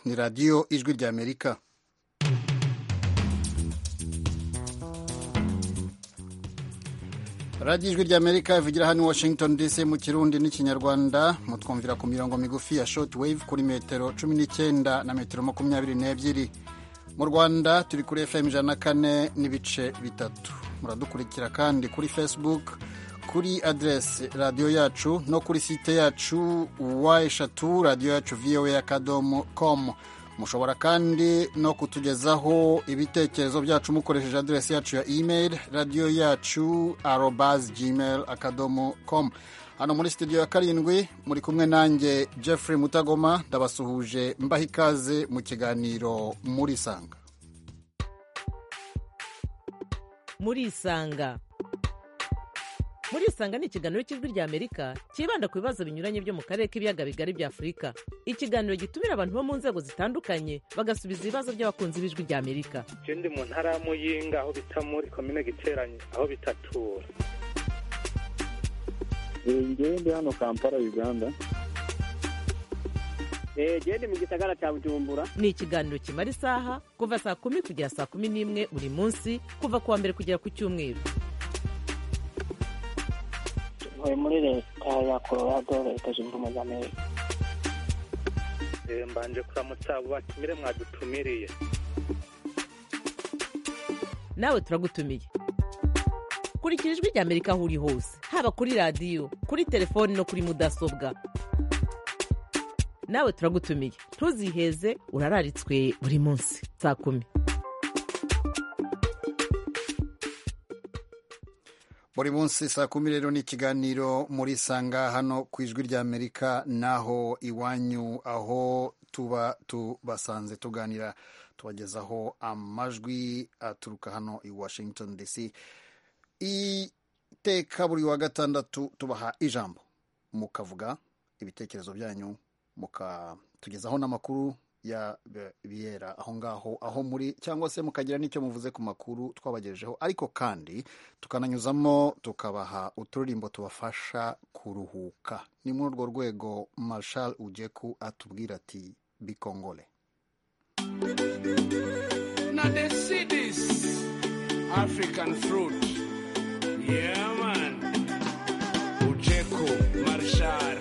ni radiyo ijwi ry'amerika radiyo ijwi ry'amerika ivugira hano i washington dc mu kirundi n'ikinyarwanda mutwumvira ku mirongo migufi ya shoti wave kuri metero cumi n'icyenda na metero makumyabiri n'ebyiri mu rwanda turi kuri fm ijana na kane n'ibice bitatu muradukurikira kandi kuri facebook kuri aderesi radiyo yacu no kuri site yacu wa eshatu radiyo yacu vowa akadomo komu mushobora kandi no kutugezaho ibitekerezo byacu mukoresheje aderesi yacu ya imeri radiyo yacu arobazi gmail akadomo komu hano muri studio ya karindwi muri kumwe nanjye Jeffrey mutagoma ndabasuhuje mbaha ikaze mu kiganiro muri sanga muri sanga muri isanga ni ikiganiro cy'ijwi ry'amerika cyibanda ku bibazo binyuranye byo mu karere k'ibiyaga bigari bya afurika ikiganiro gitumira abantu bo mu nzego zitandukanye bagasubiza ibibazo by'abakunzi b'ijwi ry'amerika icyo ndi mu ntara ya muyinga aho bita muri komine giteranye aho bitatura ngewe ndi hano kampala uganda genda mu gisagara cya bujumbura ni ikiganiro kimara isaha kuva saa kumi kugera saa kumi n'imwe buri munsi kuva ku wa mbere kugera ku cyumweru tuvuye muri leta ya colorado leta zunze ubumwe za amerika mbanje kuramutsa abo batumire mwadutumiriye nawe turagutumiye kurikira ijwi ry'amerika aho uri hose haba kuri radiyo kuri telefoni no kuri mudasobwa nawe turagutumiye ntuziheze urararitswe buri munsi saa kumi buri munsi saa kumi rero ni ikiganiro muri sanga hano ku ijwi ry'amerika naho iwanyu aho tuba tubasanze tuganira tubagezaho amajwi aturuka hano i washington dc iteka buri wa gatandatu tubaha ijambo mukavuga ibitekerezo byanyu mukatugezaho n'amakuru bibera aho ngaho aho muri cyangwa se mukagira n'icyo muvuze ku makuru twabagejejeho ariko kandi tukananyuzamo tukabaha uturirimbo tubafasha kuruhuka ni muri urwo rwego marshal ujeku atubwira ati bikongole na the seeds african fruit yeah man ujeku marshal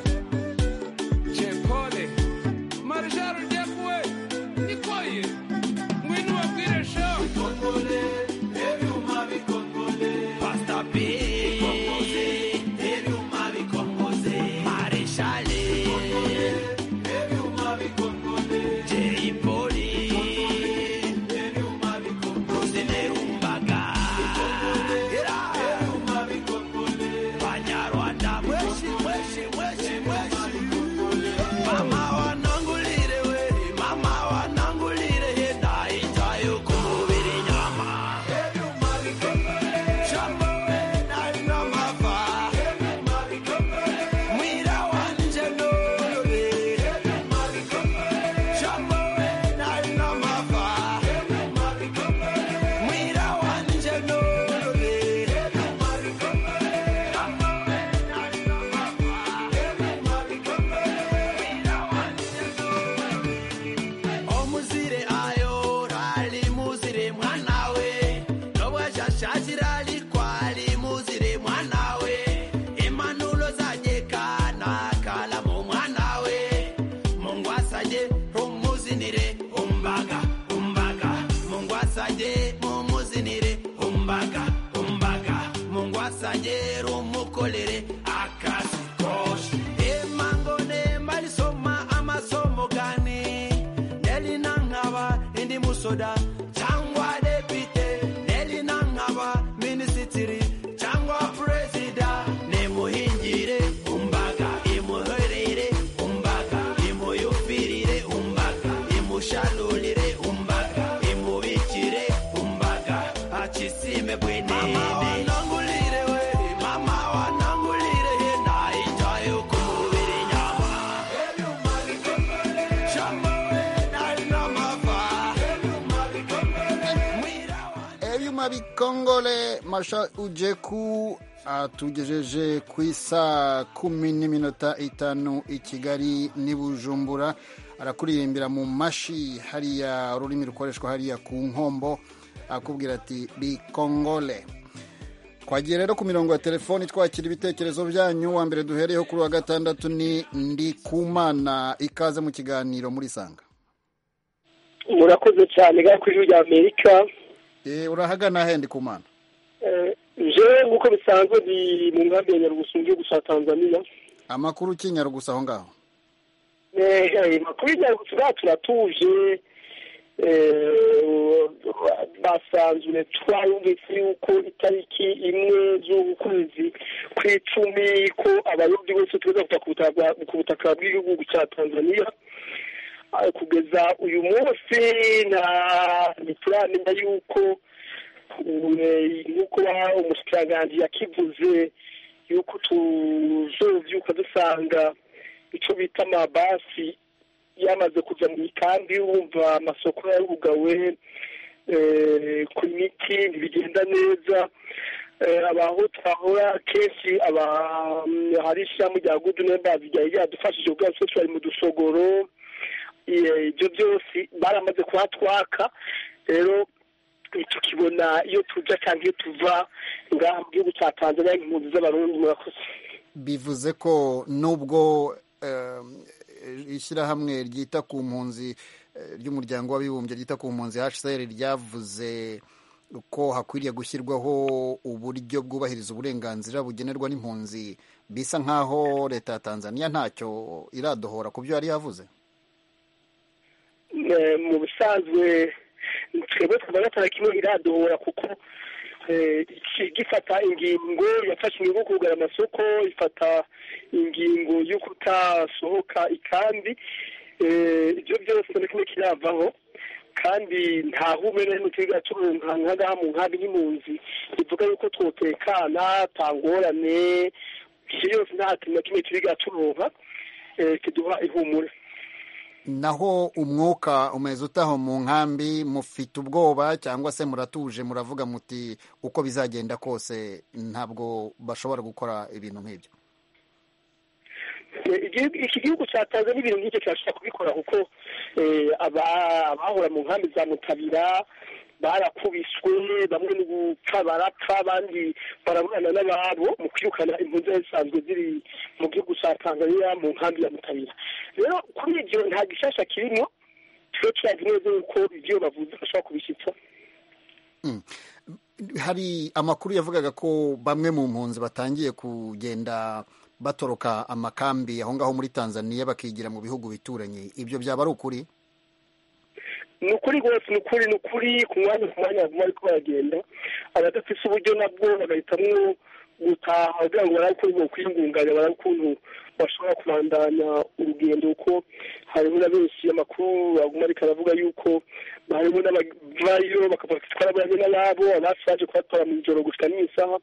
bikongole masha ujeku atugejeje ku isa kumi n'iminota itanu i kigali n'i bujumbura arakuririmbira mu mashi hariya ururimi rukoreshwa hariya ku nkombo akubwira ati bikongole twagiye rero ku mirongo ya telefoni twakira ibitekerezo byanyu wa mbere duhereyeho kuri wa gatandatu ni ndi kumana ikaze mu kiganiro muri sanga murakoze cyane ga kuri rya amerika Eh, urahagana he ndi kumana Eh, je nk'uko bisanzwe ndi mu nkambi ya nyarugusungi gusa tanzania amakuru ukinyara gusa aho ngaho Eh, eh, makuru y'inyarugusu bwacu turatuje Eh, basanzwe twayumvise yuko itariki imwe z'ukwezi kw'icumi ko abarundi bose tuza kuva ku butaka- ku butaka bw'igihugu cya tanzania Ah, kugeza uyu munsi na ntituramenya yuko eh, nk'uko ba- umushikiranganji yakivuze yuko tuzovyuka dusanga icyo bita amabasi yamaze kuja mu mikambi wumva amasoko yarugawe eh, ku miti ntibigenda neza Eh, abaho twahora kenshi aba- hari ishiramu rya good neighbors ryari ryadufashije ubwa twese twari mu dusogoro Eh, ibyo byose baramaze kuhatwaka rero tukibona iyo tuja cyangwa iyo tuva ngaha mu gihugu cya tanzania impunzi z'abarundi murakoze bivuze ko nubwo eh, ishyirahamwe ryita ku mpunzi eh, ry'umuryango w'abibumbye ryita ku mpunzi hcr ryavuze ko hakwiriye gushyirwaho uburyo bwubahiriza uburenganzira bugenerwa n'impunzi bisa nk'aho leta ya tanzania ntacyo iradohora ku byo yari yavuze Eh, mu bisanzwe twebwe twebwe tarakimwe iradohora kuko eh, iki- gifata ingingo yafashe ingingo yo kugara amasoko ifata ingingo yo kutasohoka ikandi Eh, ibyo byose ni kimwe kiravaho kandi nta hume n'imwe twiga turunkanka ngaha mu nkambi y'impunzi bivuga yuko twotekana nta ngorane ibyo yose nta kintu na kimwe twiga turonka eh, kiduha ihumure naho umwuka umeze utaho mu nkambi mufite ubwoba cyangwa se muratuje muravuga muti uko bizagenda kose ntabwo bashobora gukora ibintu nk'ibyo Eh, igihugu- iki gihugu cya tanzania ibintu nk'ibyo kirashobora kubikora kuko eh, aba- abahora mu nkambi za mutabira barakubiswe bamwe ni gupfa barapfa abandi baraburana n'ababo mu kwirukana impunzi zisanzwe ziri mu gihugu cya tanzania mu nkambi ya mutabira rero kuri ibyo nta gishasha kirimo twe turazi neza yuko ibyo bavuze bashobora kubishitsa hari amakuru yavugaga ko bamwe mu mpunzi batangiye kugenda batoroka amakambi aho ngaho muri tanzania bakigira mu bihugu bituranye ibyo byaba ari ukuri ni ukuri rwose ni ukuri ni ukuri ku mwanya ku mwanya baguma bariko baragenda abadafise uburyo nabwo bagahitamwo gutaha kugira ngo barabe ukuntu bokwiyungunganya barabe ukuntu bashobora kubandanya urugendo kuko hariho na benshi amakuru baguma ariko aravuga yuko harimo n'abavayo bakavuga ati twaraburanye n'ababo abasi baje kubatwara mu ijoro gushika n'isaha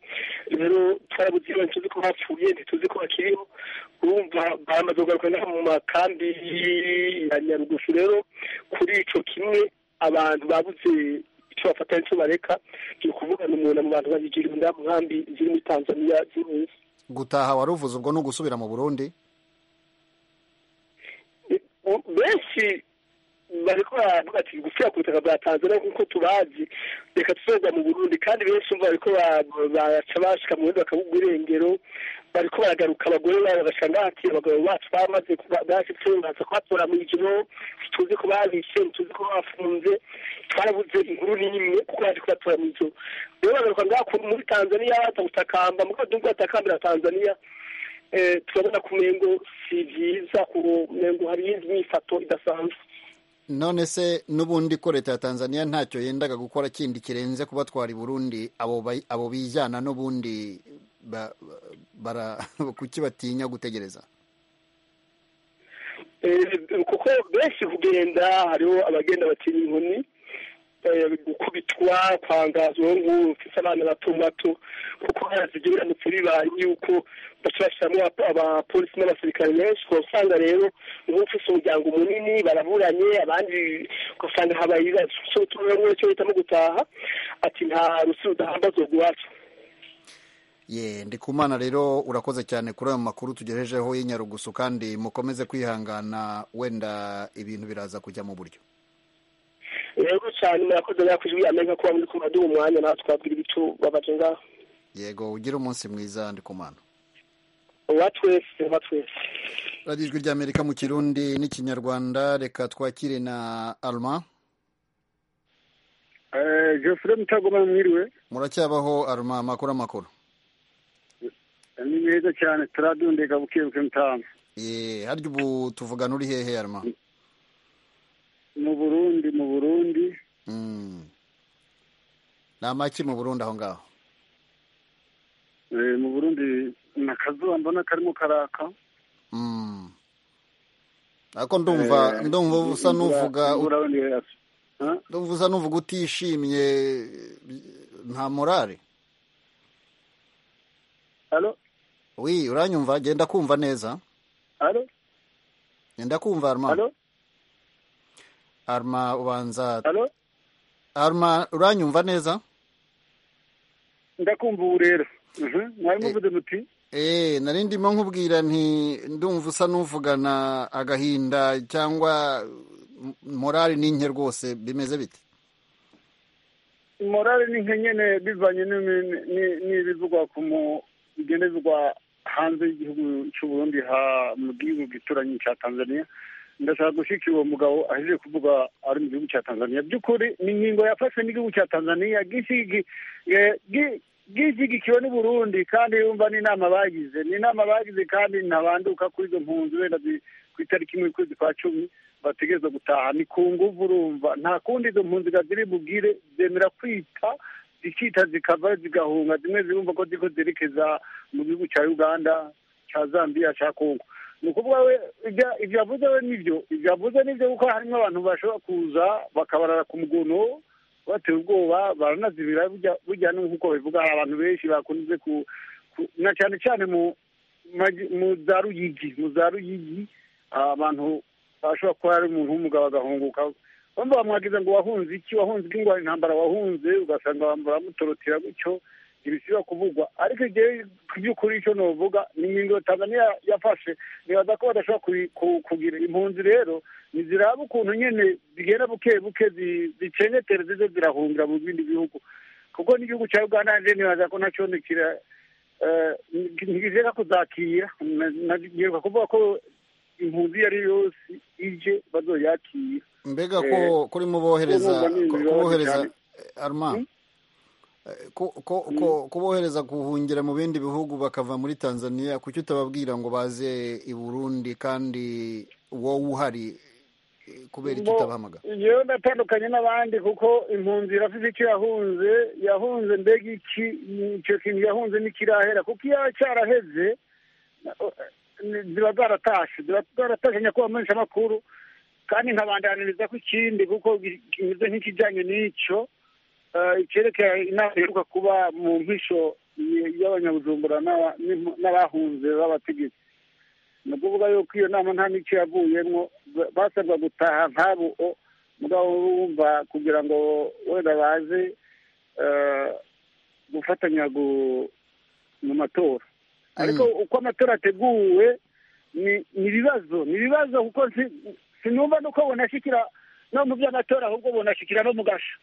rero twarabuze iyo ntituzi ko bapfuye ntituzi ko bakiriho urumva baramaze kugaruka n'aha mu makambi ya nyarugufu rero kuri ico kimwe abantu babuze icyo bafata n'icyo bareka ni ukuvuga ni umuntu mu bantu babigira inda mu nkambi ziri muri tanzania zihuse gutaha waruvuze ubwo ni ugusubira mu burundi benshi bariko baravuga ati gusubira ku butaka bwa tanzania nk'uko tubazi reka tuzoza mu burundi kandi benshi umva bariko ba- baraca bashika mu burundi bakabugwa irengero bariko baragaruka abagore babo bagashika ngaha ati abagabo bacu bamaze kuba- bashitse baza kubatora mu ijoro tuzi ko babishe tuzi ko bafunze twarabuze inkuru n'imwe kuko baje kubatora mu ijoro rero bagaruka ngaha ku- muri tanzania baza gutakamba mu kadugu batakambira tanzania eh, turabona ku mengo si byiza ku mengo hari imyifato idasanzwe none se n'ubundi ko leta ya tanzania ntacyo yendaga gukora kindi kirenze kubatwara i burundi abo bay- abo bijyana n'ubundi ba- ba- bara- kuki batinya gutegereza Eh, kuko benshi kugenda hariho abagenda batinya inkoni eh, gukubitwa kwangazwa nk'ubu mfise abana bato bato kuko harazi ibyo biramutse bibaye yuko baca bashyiramo aba- abapolisi n'abasirikare benshi ugasanga rero ubu ufise umuryango munini baraburanye abandi ugasanga habaye ibibazo so turabona cyo hitamo gutaha ati nta rusi rudahamba zo guhaca ye ndikumana rero urakoze cyane kuri ayo makuru tugejejeho y'inyarugusu kandi mukomeze kwihangana wenda ibintu biraza kujya mu buryo rero cyane murakoze mwakwijwi amenya kuba muri kumaduha umwanya natwe twabwira ibitubabaje ngaho yego ugire umunsi mwiza ndikumana uwa twese uwa twese radiyo ijwi ry'amerika mu kirundi n'ikinyarwanda reka twakire na arma joseph mutagoma mwiriwe muracyabaho arma amakuru amakuru ni meza cyane turadundega bukebuke mutamu ye harya ubu tuvugana uri hehe arma mu burundi mu burundi Mm. ni amaki mu burundi aho ngaho eh, mu burundi ni akazuba mbona karimo karaka Mm. ako ndumva ndumva usa n'uvuga ndumva usa n'uvuga utishimye nta morale alo wi uranyumva genda kumva neza alo genda kumva arma alo arma ubanza alo arma uranyumva neza ndakumva ubu rero mwari muvuze muti Eh, nari ndimo nkubwira nti ndumva usa n'uvugana agahinda cyangwa m- morali n'inke rwose bimeze bite morale ni nke nyene bivanye n'imi- ni- n'ibivugwa ku mu bigenda bivugwa hanze y'igihugu cy'u Burundi ha mu gihugu gituranyi cya Tanzania ndashaka gushika uwo mugabo ahejeje kuvuga ari mu gihugu cya Tanzania by'ukuri ni ingingo yafashwe n'igihugu cya Tanzania gishigi- eh, gi- gishyigikiwe n'u Burundi kandi yumva n'inama bagize ni inama bagize kandi ntabanduka kuri izo mpunzi wenda zi- ku itariki imwe y'ukwezi kwa cumi bategereza gutaha ni ku nguvu urumva nta kundi izo mpunzi ziri bugire zemera kwita zikita zikava zigahunga zimwe zirumva ko ziko zerekeza mu gihugu cya uganda cya zambia cya kongo ni ukuvuga we ibya- ibyo yavuze we nibyo ibyo yavuze nibyo kuko harimo abantu bashobora kuza bakabarara ku mugono bateye ubwoba baranazibira burya- burya nk'uko bivuga hari abantu benshi bakunze ku ku- na cyane cyane mu maji- mu za ruyigi mu za ruyigi abantu ashobora kuba ari umuntu w'umugabo agahunguka bamwe bamwagiza ngo wahunze iki wahunze iki ngo hari intambara wahunze ugasanga bambara bamutorotera gutyo ibisiba kuvugwa ariko igihe ku by'ukuri icyo novuga ni ingingo tanzania yafashe nibaza ko badashobora kuyi- ku- kugira impunzi rero ntiziraba ukuntu nyine zigenda buke buke zi- zicengetere zize zirahungira mu bindi bihugu kuko n'igihugu cya uganda nje nibaza ko nacyo nikira ntigishaka kuzakira ngiheruka kuvuga ko impunzi iyo ari yo yose ije bazoyakira mbega ko kuri mubohereza urumva ni ibibazo kubohereza cyane. arma eh, ku- ku- ku- kubohereza guhungira mu bindi bihugu bakava muri tanzania kuki utababwira ngo baze i burundi kandi wowe uhari eh, kubera icyo Bo- utabahamagara yewe natandukanye n'abandi kuko impunzi irafite icyo yahunze yahunze mbega iki icyo kintu yahunze n'ikirahera kuko iyo cyaraheze ni- ziba zaratashe ziba zaratashe nyakuba menshi amakuru kandi nkabandaniriza ko ikindi kuko gi- kimeze nk'ikijyanye n'icyo eh, icyerekeye inama iheruka kuba mu mpisho y- y'abanyabujumbura n'aba- n'impu- n'abahunze b'abategetsi ni ukuvuga yuko iyo nama nta n'icyo yavuyemo ba- basabwa gutaha nk'abo o- mugabo wumva kugira ngo wenda baze eh, gufatanya gu- mu matora ariko uko amatora ateguwe ni ni ibibazo ni ibibazo kuko nsi- sinumva nuko bonashikira no mu by'amatora ahubwo bonashikira no mu gasho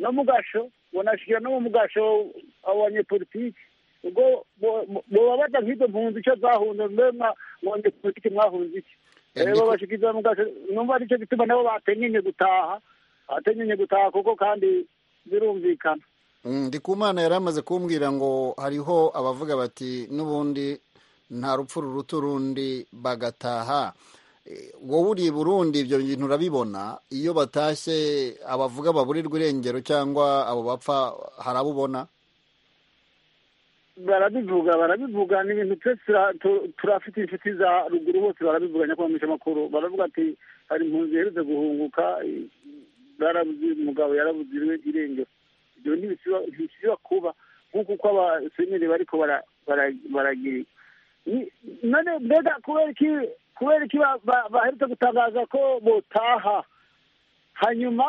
no mu gasho bonashikira no mu gasho abo banyepolitiki ubwo bo- bo- bobabaza nk'izo mpunzi icyo zahunze mbema mu banyepolitiki mwahunze iki Eh, rero ndiko- babashikiriza mu gasho numva aricyo gituma nabo batenyenye gutaha batenyenye gutaha kuko kandi birumvikana Mm, ndikumana yari amaze kumbwira ngo hariho abavuga bati n'ubundi nta rupfu ruruta urundi bagataha Eh, wowe uri i burundi ibyo bintu urabibona iyo batashye abavuga baburirwa irengero cyangwa abo bapfa hari abo ubona barabivuga barabivuga ni ibintu twese tura- tu- turafite inshuti za ruguru bose barabivuga nyakubahamisha amakuru baravuga ati hari impunzi ziherutse guhunguka i- barabuze umugabo yarabuziriwe irengero ibyo ntibisiba- ntibishobora kuba nk'uko uko abasenyeri bariko bara- bara- baragira Ni- none mbega kubera iki kubera iki ba- ba- baherutse gutangaza ko botaha hanyuma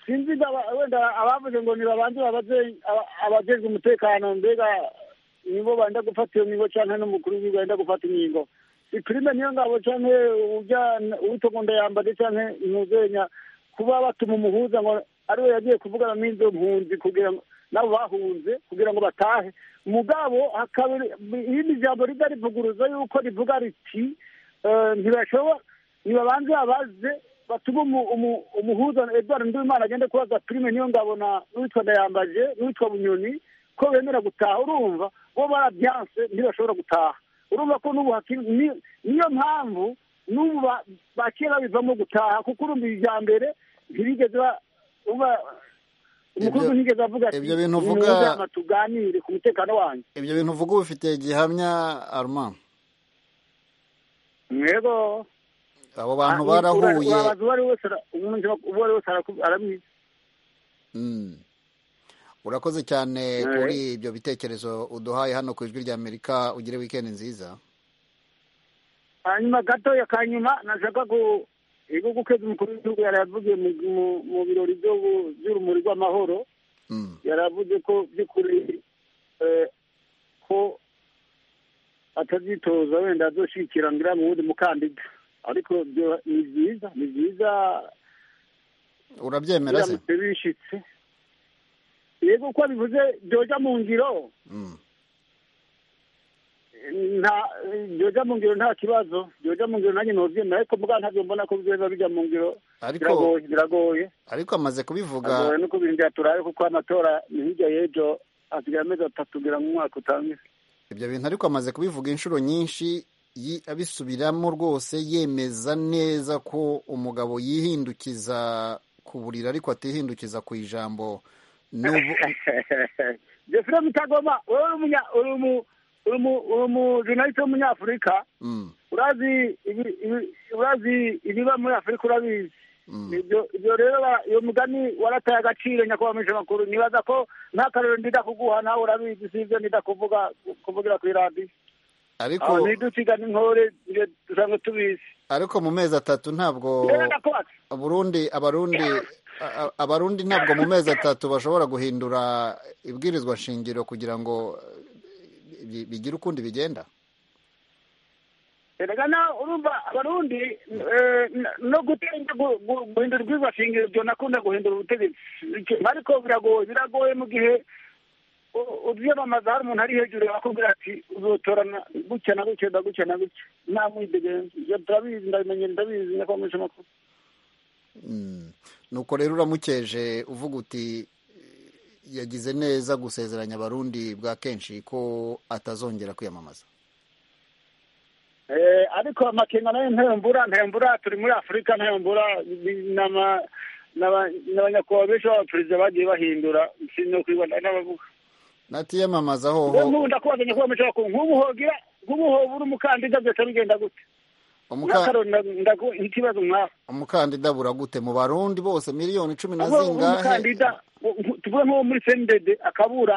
sinzi ngo aba- wenda abavuze ngo nibabanze babaze aba- abajejwe umutekano mbega nibo benda gufata iyo mihigo cyangwa n'umukuru w'igihugu yenda gufata imihigo iprime niyo ngabo cyangwa ujyana uwitogunda yambage cyangwa imuzenya kuba batuma umuhuza ngo ariwe yagiye kuvugana n'izo mpunzi kugira ngo nabo bahunze kugira ngo batahe mugabo hakaba irindi jambo rijya rivuguruza yuko rivuga riti eh, ntibashobora nibabanze babaze batume umu- umu- umuhuza edward nduwimana agende kubaza prime niyo ngabo na n'uwitwa ndayambaje n'uwitwa bunyoni ko bemera gutaha urumva bo barabyanse ntibashobora gutaha urumva ko n'ubu hakiri ni- niyo mpamvu n'ubu ba- ba kera bivamo gutaha kuko urumva ijya mbere ntibigeze ba- urumva umukuru Ibyo- w'igihugu avuga ati ibyo bintu "Nimuze uvuga- hama tuganire ku mutekano wanjye ibyo bintu uvuga ubifite gihamya arma mwego abo bantu Ah, barahuye urabaza uwo ari we wese ara- umuntu uwo ari we wese araku- arabizi Mm. urakoze cyane Eh. kuri ibyo bitekerezo uduhaye hano ku ijwi rya amerika ugire wikendi nziza hanyuma gatoya ka nyuma nashaka ku ibihugu kwezi umukuru w'igihugu yari yavugiye mu- mu- mu birori byo gu- by'urumuri rw'amahoro Mm. yari avuze ko by'ukuri eh, ko atazitoza wenda azoshikira ngira mu wundi mukandida ariko byo ni byiza ni byiza urabyemera se biramutse bishitse yego uko bivuze byoja mu ngiro Mm. nta byoja mu ngiro nta kibazo byoja mu ngiro nanjye nobyemera ariko mbwa ntabyo mbona ko bizoza bijya mu ngiro ariko biragoye biragoye ariko amaze kubivuga biragoye no kubirindira turabe kuko amatora ni hirya y'ejo asigaye amezi atatu kugira ngo umwaka utangire ibyo bintu ariko amaze kubivuga inshuro nyinshi yi- abisubiramo rwose yemeza neza ko umugabo yihindukiza ku buriri ariko atihindukiza ku ijambo N'ubu- jefure mutagoma wowe uri umunya- uri umu- uri umu- uri umujurnaliste w'umunyafurika Mm, urazi ibi- ibi- urazi ibiba muri afurika urabizi mm. Ibyo- ibyo rero ba- uyu mugani warataye agaciro nyakubahwa minisitiri makuru nibaza ko ntakarero ndida kuguha nawe urabizi si ibyo ndida kuvuga kuvugira kuri radiyo ariko aho ntidusiga n'intore ibyo dusanzwe tubizi ariko mu mezi atatu ntabwo rero ndakwatse Burundi abarundi a- a- abarundi ntabwo mu mezi atatu bashobora guhindura ibwirizwa shingiro kugira ngo eh, bi- bigire ukundi bigenda erega nawe urumva abarundi eh, n- no gutenda gu- gu- guhindura ubwizashingiro byo nakunda guhindura ubutegetsi Icyo- ariko biragoye biragoye mu gihe u- ubyamamaza hari umuntu ari hejuru yakubwira ati uzotorana gutya na gutya na gutya na gutya nta mwidegenzi ibyo turabizi ndabimenye ndabizi nyakubahwa minisitiri makuru Mm. nuko rero uramukeje uvuga uti yagize neza gusezeranya abarundi bwa kenshi ko atazongera kwiyamamaza Eh, ariko amakenga nayo ntembura ntembura turi muri afurika ntembura ni- n'ama- n'aba- n'abanyakubahwa benshi b'abaperezida bagiye bahindura sinno kwibona n'abavuga natiyamamaza rero hoho nk'ubu ndakubaza nyakubahwa minisitiri wakuru nk'ubu hogira nk'ubu hoba uri umukandida byose bigenda gute umuka- n'akaroni ndagu ikibazo nk'aho umukandida buragute mu barundi bose miliyoni cumi na ahubwo ubu zingahe umukandida u- u- tuvuge nk'uwo muri sendede akabura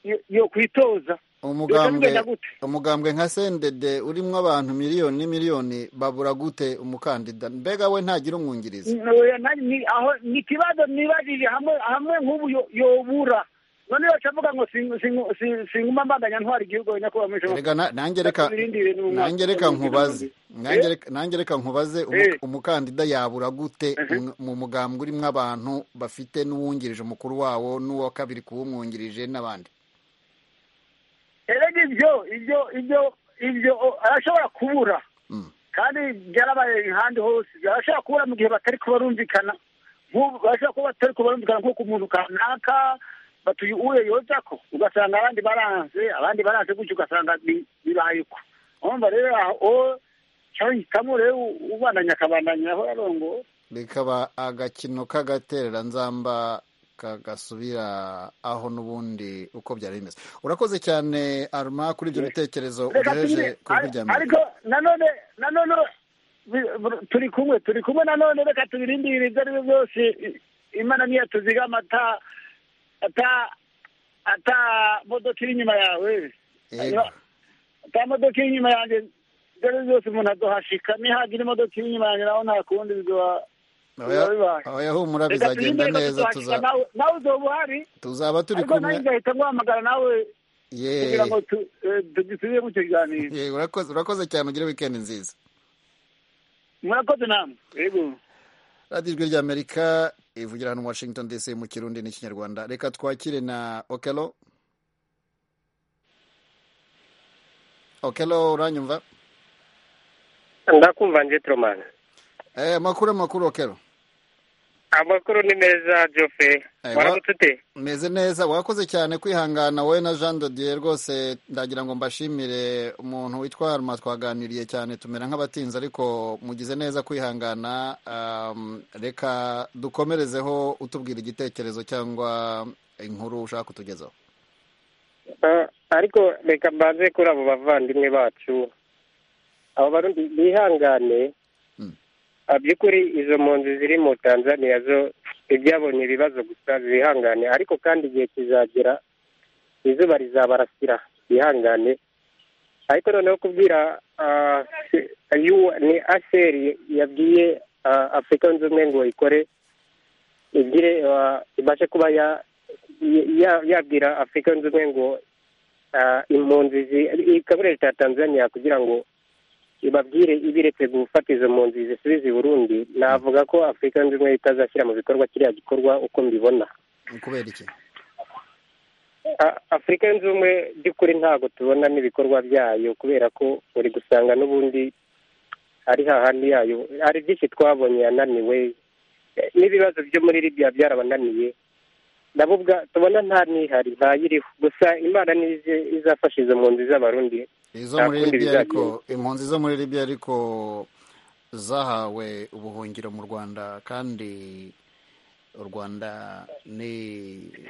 yo- yo kwitoza umugambwe bigenda gute? umugambwe nka sendede urimo abantu miliyoni n'imiliyoni babura gute umukandida mbega we ntagira umwungirizi Oya, na- ni aho ni ikibazo nibajije hamwe hamwe nk'ubu yo- yobura none baca avuga ngo singu- singu- si- singuma mbandanya ntwara igihugu nyakubahwa minisitiri Erega na- nanjye reka Irindi bintu mu mwaka. nanjye reka nkubaze nanjye reka- nanjye reka nkubaze umu- Eh. umukandida yabura gute mu- mu mugambwe urimo abantu bafite n'uwungirije umukuru wawo n'uwa kabiri kuwumwungirije n'abandi erega ibyo ibyo ibyo ibyo o- arashobora kubura Mm. kandi byarabaye ahandi hose arashobora kubura mu gihe batari kuba barumvikana nk'ubu barashobora kuba batari kuba barumvikana nko ku muntu kanaka batuye uwe yoza ko ugasanga abandi baranze abandi baranze gutyo ugasanga bi- bibaye uko urumva rero aho cyangwa hitamo rero u- ubandanya akabandanya aho yarongo bikaba agakino k'agatereranzamba kagasubira aho n'ubundi uko byari bimeze urakoze cyane aruma kuri ibyo bitekerezo reka ugejeje tubire- ku ijwi rya amerika ariko nanone nanone bi- bur- turi kumwe turi kumwe nanone reka tubirindire ibyo ari byo byose I- imana niyo tuzigama ata ata ata modoka iri inyuma yawe Yego. ata modoka iri inyuma yanjye ibyo ari byo byose umuntu adohashika nihagira imodoka iri inyuma yanjye naho nta kundi bizoba biba bibaye Oya- oya humura Reka bizagenda tubirindire, reka neza tuzohashika. tuza- Nawe- nawe uzoba uhari tuzaba turi ariko nanjye kumwe nzahita nguhamagara nawe kugira yeee ngo tu- eh, tugisubiye mu kiganiro Yee, urakoze urakoze cyane ugire wikendi nziza murakoze namwe yego radiyo ijwi ry'amerika ivugira hano washington dc mu kirundi n'ikinyarwanda reka twakire na okelo okelo uranyumva ndakumva njetromani Eh, amakuru amakuru okelo amakuru ni meza jofe Aiwa. waramutse ute meze neza wakoze cyane kwihangana wowe na jean dodier rwose ndagira ngo mbashimire umuntu witwa haruma twaganiriye cyane tumera nk'abatinze ariko mugize neza kwihangana um, reka dukomerezeho utubwira igitekerezo cyangwa inkuru ushaka kutugezaho Ah, ariko reka mbanze kuri abo bavandimwe bacu abo barundi bihangane Mm. Ah, by'ukuri izo mpunzi ziri mu tanzaniya zo ibyabonye ibibazo gusa zihangane ariko kandi igihe kizagera izuba rizabarasira bihangane ariko noneho kubwira ah, se- yu- ni aseri yabwiye ah, afurika yunze ubumwe ngo ikore igire ah, ibashe kuba ya- ya- yabwira afurika yunze ubumwe ngo ah, impunzi zi- ikaburere cya tanzania kugira ngo ibabwire ibiretse gufata izo mpunzi zisubize i burundi navuga ko afurika yunze ubumwe itazashyira mu bikorwa kiriya gikorwa uko mbibona kubera iki A- afurika yunze ubumwe by'ukuri ntabwo tubona n'ibikorwa byayo kubera ko uri gusanga n'ubundi ari hahandi yayo hari byinshi twabonye yananiwe Eh, n'ibibazo byo muri libya byarabananiye nabo ubwa- tubona nta nihari ntayiriho gusa imana niyo izi- izafasha izo mpunzi z'abarundi izo Nta muri kundi libya ariko bizagenga. impunzi zo muri libya ariko zahawe ubuhungiro mu rwanda kandi u rwanda ni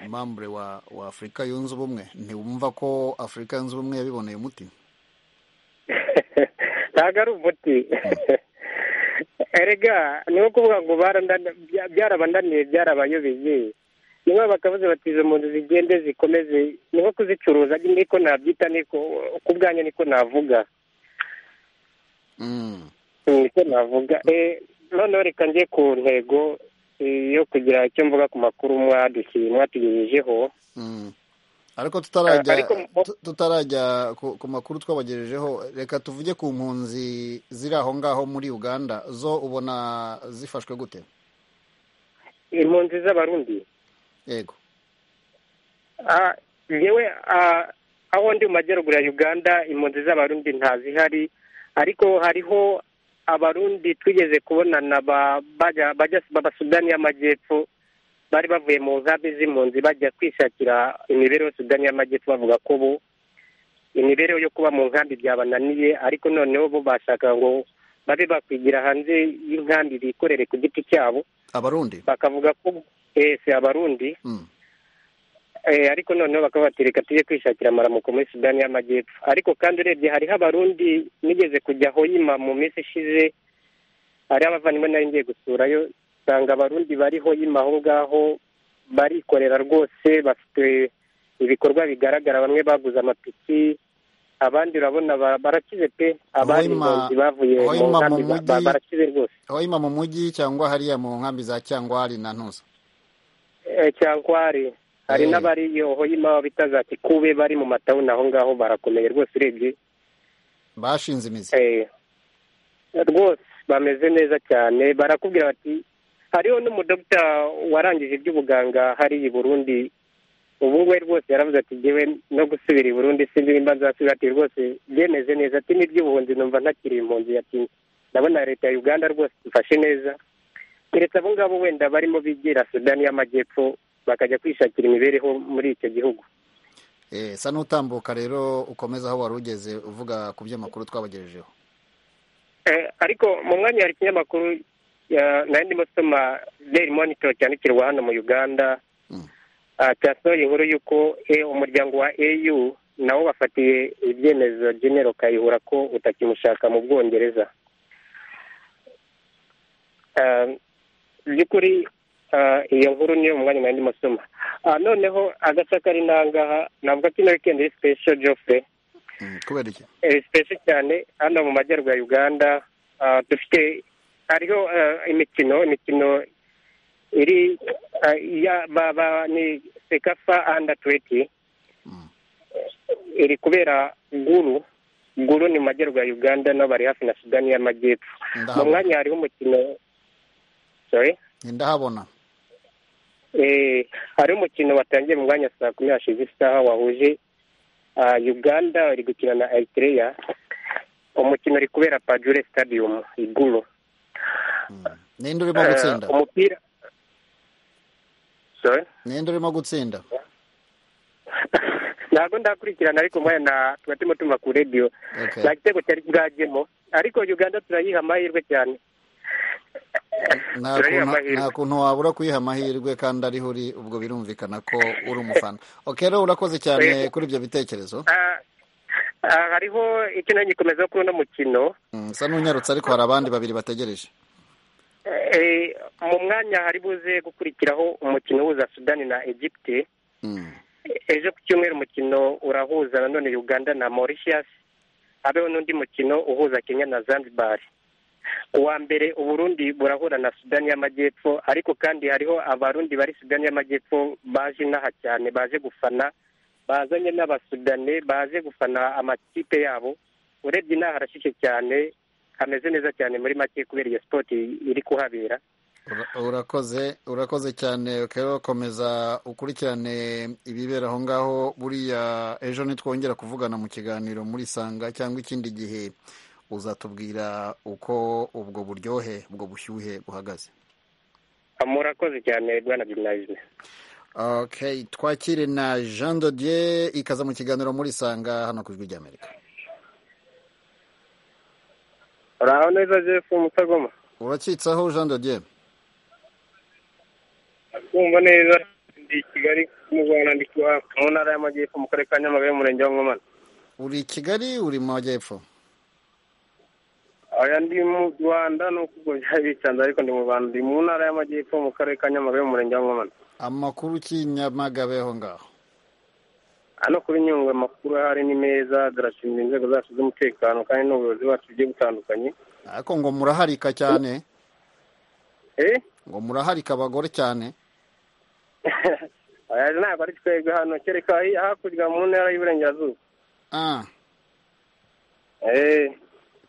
mambure wa, wa afurika yunze ubumwe ntiwumva ko afurika yunze ubumwe yabiboneye umuti ntabwo ari umuti erega ni nko kuvuga ngo barandana- bya- byarabananiye byarabayobeye niba bakavuze bati izo mpunzi zigende zikomeze ni nko kuzicuruza niko nabyita niko ku bwanjye niko navuga mm. niko navuga Eh, noneho reka njye ku ntego eh, yo kugira icyo mvuga ku makuru mwadushyize mwatugejejeho Mm. ariko tutarajya Eh, ariko mu- tu- tutarajya ku, ku makuru twabagejejeho reka tuvuge ku mpunzi ziri aho ngaho muri uganda zo ubona zifashwe gute impunzi z'abarundi yego Ah, ngewe ah, aho ndi mu majyaruguru ya uganda impunzi z'abarundi ntazihari ariko hariho abarundi twigeze kubonana ba- bajya- bajya b'abasudani y'amajyepfo bari bavuye mu nkambi z'impunzi bajya kwishakira imibereho sudani y'amajyepfo bavuga ko bo imibereho yo kuba mu nkambi byabananiye ariko noneho bo bashaka ngo babe bakwigira hanze y'inkambi bikorere ku giti cyabo abarundi bakavuga ko ese abarundi mm. Eh, ariko noneho bakaba bati reka tujye kwishakira amaramuko muri sudani y'amajyepfo ariko kandi urebye hariho abarundi nigeze kujya hoyima mu minsi ishize hariho abavandimwe nari ngiye gusurayo usanga abarundi bari hoyima aho ngaho barikorera rwose bafite ibikorwa bigaragara bamwe baguze amapiki abandi urabona ba- barakize pe abandi Hoima- impunzi bavuye mu Hoima mu nkambi ba- ba- mujyi- barakize rwose hoima mu mujyi cyangwa hariya mu nkambi za cyangwari na ntuza Eh, cyankwari hari Eh. n'abari iyo hoyima bita za kikube bari mu matawuni aho ngaho barakomeye rwose urebye bashinze imizi Eh, rwose bameze neza cyane barakubwira bati hariho n'umudogita warangije iby'ubuganga hari i burundi ubu we rwose yaravuze ati ngewe no gusubira i burundi sinzi nimba nzasubira ati rwose byemeze neza ati n'iby'ubuhunzi numva ntakiri impunzi ati ndabona leta ya uganda rwose ifashe neza keretse abo ngabo wenda barimo bigira sudani y'amajyepfo bakajya kwishakira imibereho muri icyo gihugu eh, sa n'utambuka rero ukomeza aho wari ugeze uvuga ku by'amakuru twabagejejeho Eh, ariko mu mwanya hari ikinyamakuru ya- nari ndimo soma daily monitor cyandikirwa hano mu uganda Mm. ah, cyasohoye inkuru y'uko eh, umuryango wa au nawo bafatiye ibyemezo genero kayihura ko utakimushaka mu bwongereza Ah, mu by'ukuri ah, iyo nkuru niyo mu mwanya nari ndimo soma Ah, noneho agace kari n'ahangaha navuga ko ino weekend ari special joffre mm. kubera iki sipesi cyane hano mu majyaruguru ya uganda ah, dufite hariho ah, imikino imikino iri ah, ya ba- ba- ni sekafa anda tuweti iri kubera nguru nguru ni mu majyaruguru ya uganda n'abari hafi na sudani y'amajyepfo mu Ndahabona. mwanya hariho umukino sorry ndahabona Eh, hari umukino watangiye mu mwanya saa kumi hashize isaha wahuje ah, uganda iri gukina na eritereya umukino uri kubera pajure stadium iguru Mm. ninde urimo gutsinda Eh, umupira sorry ninde urimo gutsinda ntabwo ndakurikirana ariko mwanya na tuba turimo tumva ku radiyo Okay. nta gitego cyari bwajyemo ariko uganda turayiha amahirwe cyane nta Turayiha kuntu- amahirwe. nta kuntu wabura kuyiha amahirwe kandi ariho uri ubwo birumvikana ko uri umufana oke rero urakoze cyane Yego. kuri ibyo bitekerezo Ah, ah, hariho ikintu gikomeza kuri uno mukino Mm, usa n'unyarutse ariko hari abandi babiri bategereje Eh, mu mwanya hari buze gukurikiraho umukino uhuza sudani na egypte Mm. ejo ku cyumweru umukino urahuza nanone uganda na mauritius habeho n'undi mukino uhuza kenya na zanzibar uwa mbere uburundi burahura na sudani y'amajyepfo ariko kandi hariho abarundi bari sudani y'amajyepfo baje inaha cyane baje gufana bazanye n'abasudane baje gufana amakipe yabo urebye inaha harashyushye cyane hameze neza cyane muri make kubera iyo sipoti iri kuhabera Ura- urakoze urakoze cyane oke rero komeza ukurikirane ibibera aho ngaho buriya ejo nitwongera kuvugana mu kiganiro muri sanga cyangwa ikindi gihe uzatubwira uko ubwo buryohe ubwo bushyuhe buhagaze murakoze cyane bwana jimnayizime Okay, twakire na Jean Dodier ikaza mu kiganiro muri Sanga hano ku Ijwi ry'Amerika. uraho neza jefu mutagoma Uracitsaho Jean Dodier? kumva neza ndi i kigali mu rwanda ndi kuba mu ntara y'amajyepfo mu karere ka nyamagabe umurenge wa nkomane Uri i Kigali uri mu majyepfo? aya ndi mu rwanda nuko ubwo byari bicanze ariko ndi mu rwanda ndi mu ntara y'amajyepfo mu karere ka nyamagabe umurenge wa nkomane Amakuru ki Nyamagabe aho ngaho? hano kuri nyungwe amakuru ahari ni meza turashimira inzego zacu z'umutekano kandi n'ubuyobozi bacu bugiye butandukanye Ariko ngo muraharika cyane, eh ngo muraharika abagore cyane. aya ntabwo ari twebwe hano kereka hi- hakurya mu ntara y'iburengerazuba Ah, eh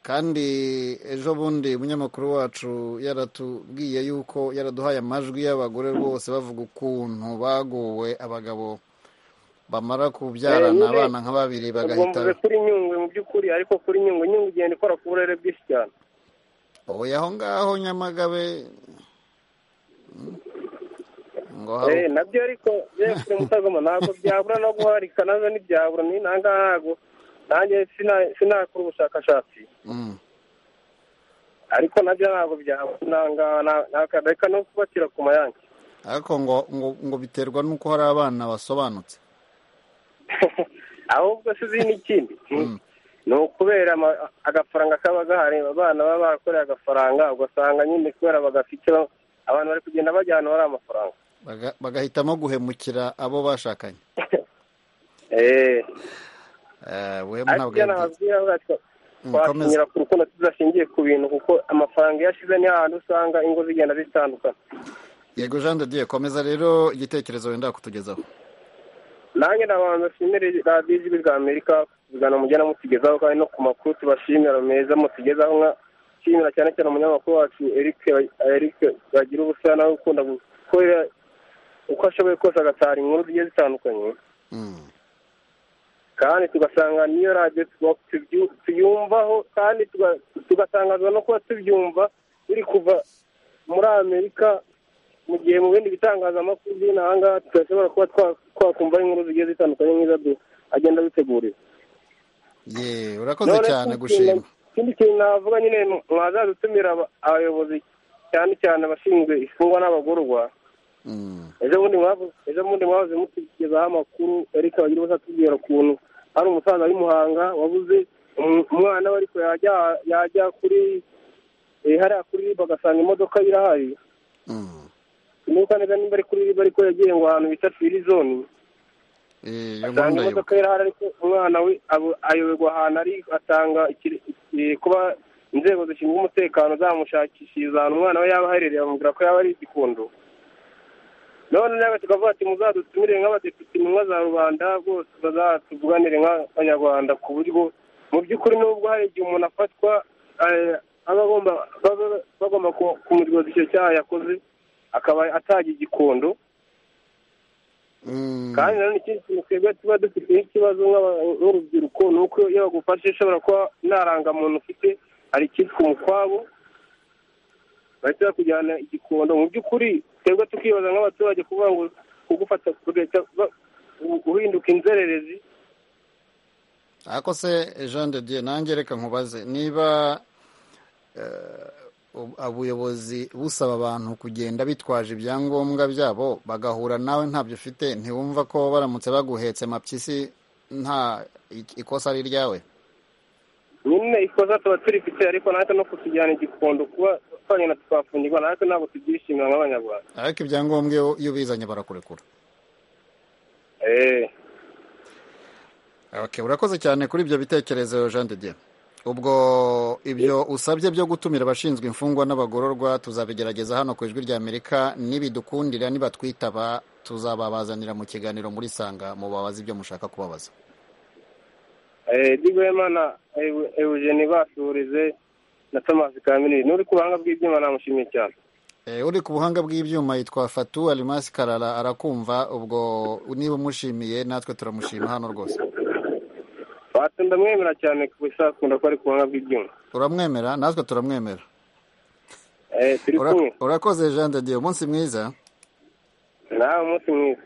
kandi ejo bundi umunyamakuru wacu yaratubwiye yuko yaraduhaye amajwi y'abagore rwose bavuga ukuntu bagowe abagabo bamara kubyarana nyine, abana nka babiri ubwo bagahita mvuze kuri nyungwe mu by'ukuri ariko kuri nyungwe nyungwe igenda ikora ku burere bwinshi cyane oya aho ngaho nyamagabe ngo hari Eh, nabyo ariko yewe mutagoma ntabwo byabura no guharika nabyo ntibyabura ni nangaha ntabwo nanjye sina- sinakora ubushakashatsi Mm. ariko nabyo ntabwo byabura nangaha nta- reka no kubakira ku mayange ariko ngo ngo ngo biterwa n'uko hari abana basobanutse ahubwo si izindi ikindi ni ukubera ama- agafaranga kaba gahari abana baba barakoreye agafaranga ugasanga nyine kubera bagafite ba- abantu bari kugenda bajya ahantu hari amafaranga Baga- bagahitamo guhemukira abo bashakanye Eh, Eh, we ariko ntabwo ibyo yabyize. nababwira bwacyo Mm, komeza. twashingira ku rukundo tudashingiye ku bintu kuko amafaranga iyo ashize niyo ahantu usanga ingo zigenda zitandukana yego jean de dieu komeza rero igitekerezo wenda kutugezaho nanjye nabanza nshimire radiyo ijwi rya amerika kuzana mujyana mutugezaho kandi no ku makuru tubashimira meza mutugezaho nka nshimira cyane cyane umunyamakuru wacu eric eric bagira ubusa nawe ukunda gukorera uko ashoboye kose agatara inkuru zigiye zitandukanye Mm. kandi tugasanga niyo radiyo tuba- tubyu- tuyumvaho kandi tuga- tugatangazwa no kuba tubyumva biri kuva muri amerika mu gihe mu bindi bitangazamakuru by'inaha ngaha tudashobora kuba twa- twakumva inkuru zigiye zitandukanye nk'izo agenda adutegurira ye urakoze cyane ikindi gushima kintu- ikindi kintu navuga nyine ni mwazadutumira aba- abayobozi cyane cyane abashinzwe imfungwa n'abagororwa Mm. ejo bundi mwavu- ejo bundi mwavuze mutugezaho amakuru ariko abagira bose atubwira ukuntu hari umusaza w'i Muhanga wabuze umu- umwana we ariko yajya yajya kuri eh, hariya kuri RIB agasanga imodoka ye irahari Mm. sinibuka neza nimba ari kuri RIB ariko yagiye ngo ahantu bita firizoni Eh, iyo nkuru asanga ndayibuka imodoka ye irahari ariko umwana we abo- ayoberwa ahantu ari atanga ikire- eh, kuba inzego zishinzwe umutekano zamushakishiriza ahantu umwana we yaba aherereye amubwira ko yaba ari igikondo none nawe tukavuga ati muzadutumire nk'abadepite intumwa za rubanda bose bazatuvuganire nk'abanyarwanda ku buryo mu by'ukuri n'ubwo hari igihe umuntu afatwa eh, aba agomba baba- bagomba ku- kumuryoza icyo cyaha yakoze akaba atagira igikondo Mm. kandi nanone ikindi kintu twebwe tuba dufiteho ikibazo nk'aba- nk'urubyiruko ni uko iyo bagufashe ushobora kuba nta rangamuntu ufite hari icyitwa umukwabo bahita bakujyana igikondo mu by'ukuri twebwe tukibaza nk'abaturage kuvuga ngo kugufata kugahita ba- uhinduka inzererezi ariko se jean de dieu nange reka nkubaze niba eh, ubu- ubuyobozi busaba abantu kugenda bitwaje ibyangombwa byabo bagahura nawe ntabyo ufite ntiwumva ko baramutse baguhetse mapyisi nta ik- ikosa ari iryawe nyine ikosa tuba turifite ariko natwe no kutujyana igikondo kuba twanyine twafungirwa natwe ntabwo tubyishimira nk'abanyarwanda ariko ibyangombwa iyo- iyo ubizanye barakurekura eee Okay, urakoze cyane kuri ibyo bitekerezo jean de dieu ubwo ibyo usabye byo gutumira abashinzwe imfungwa n'abagororwa tuzabigerageza hano ku ijwi ry'amerika nibidukundira nibatwitaba tuzababazanira mu kiganiro muri sanga mubabaze ibyo mushaka kubabaza digwemana eugene basurize na thomas kamiri n'uri ku buhanga bw'ibyuma namushimiye cyane Eh, uri ku buhanga bw'ibyuma yitwa fatu alimasi karara arakumva ubwo niba umushimiye natwe turamushima hano rwose fatu ndamwemera cyane ku bisakunda ko ari ku buhanga bw'ibyuma uramwemera natwe turamwemera Eh, turi Ura- kumwe urakoze jean de dieu umunsi mwiza nawe umunsi mwiza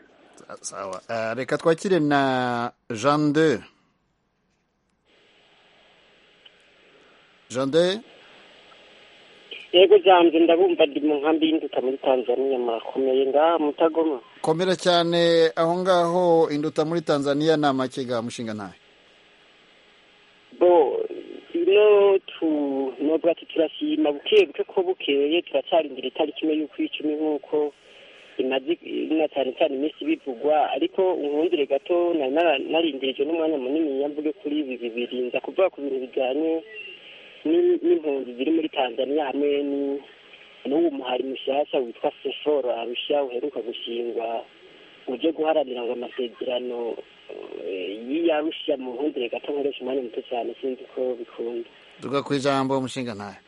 sawa Eh, reka twakire na jean de jean de yego janze ndabumva ndi mu nkambi y'induka muri tanzania murakomeye ngaha mutagoma komera cyane aho ngaho induta muri tanzania ni amakiga mushinga ntayo bo ino tu nubwo ati turashima buke buke ko bukeye turacarindira itariki imwe y'uko icumi nk'uko imaze na cyane cyane iminsi bivugwa ariko unkundire gato nari nara- narindirije n'umwanya munini yamvuge kuri ibi bibiri nza kuvuga ku bintu bijyanye ni- n'impunzi ziri muri tanzaniya hamwe ni- n'uwo muhari mushyashya witwa seforo arusha uheruka gushingwa uje guharanira ngo amasezerano eh, y'iyarusha mu nkundire gato nkoresha umwanya muto cyane sinzi ko bikunda tuvuga ku ijambo mushinga ntayo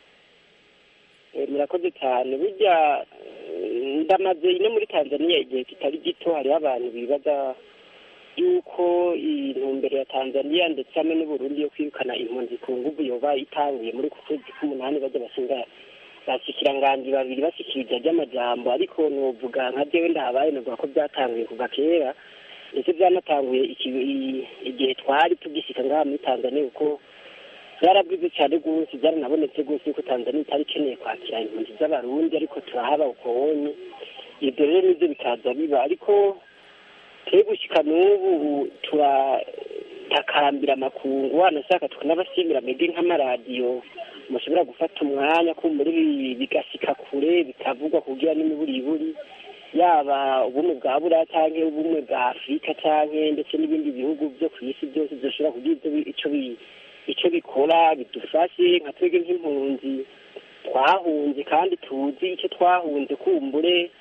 Eh, murakoze cyane burya eh, ndamaze ino muri tanzaniya igihe kitari gito hariho abantu bibaza yuko intumbero ya tanzaniya ndetse hamwe n'uburundi yo kwirukana impunzi ku nguvu yoba itanguye muri uku kwezi k'umunani bajya bashinga bashikiranganji babiri bashikiriza ry'amajambo ariko novuga nka jewe ndahabaye novuga ko byatanguye kuva kera ndetse byanatanguye iki- i- igihe twari tugishika ngaha muri tanzaniya kuko byarabwize cyane rwose byaranabonetse rwose yuko tanzaniya itari ikeneye kwakira impunzi z'abarundi ariko turahaba ukooni ibyo rero nibyo bikaza biba ariko twe gushyika n'ubu turatakambira amakungu wanashaka tukanabashimira mbega nk'amaradiyo mushobora gufata umwanya kumbura ibi bigashyika kure bikavugwa kugira n'imiburiburi yaba ubumwe bwa buriya cyangwa ubumwe bwa afurika cyangwa ndetse n'ibindi bihugu byo ku isi byose dushobora kugira ibyo bi- icyo bi- icyo bikora bidufashe nka twebwe nk'impunzi twahunze kandi tuzi icyo twahunze kumbure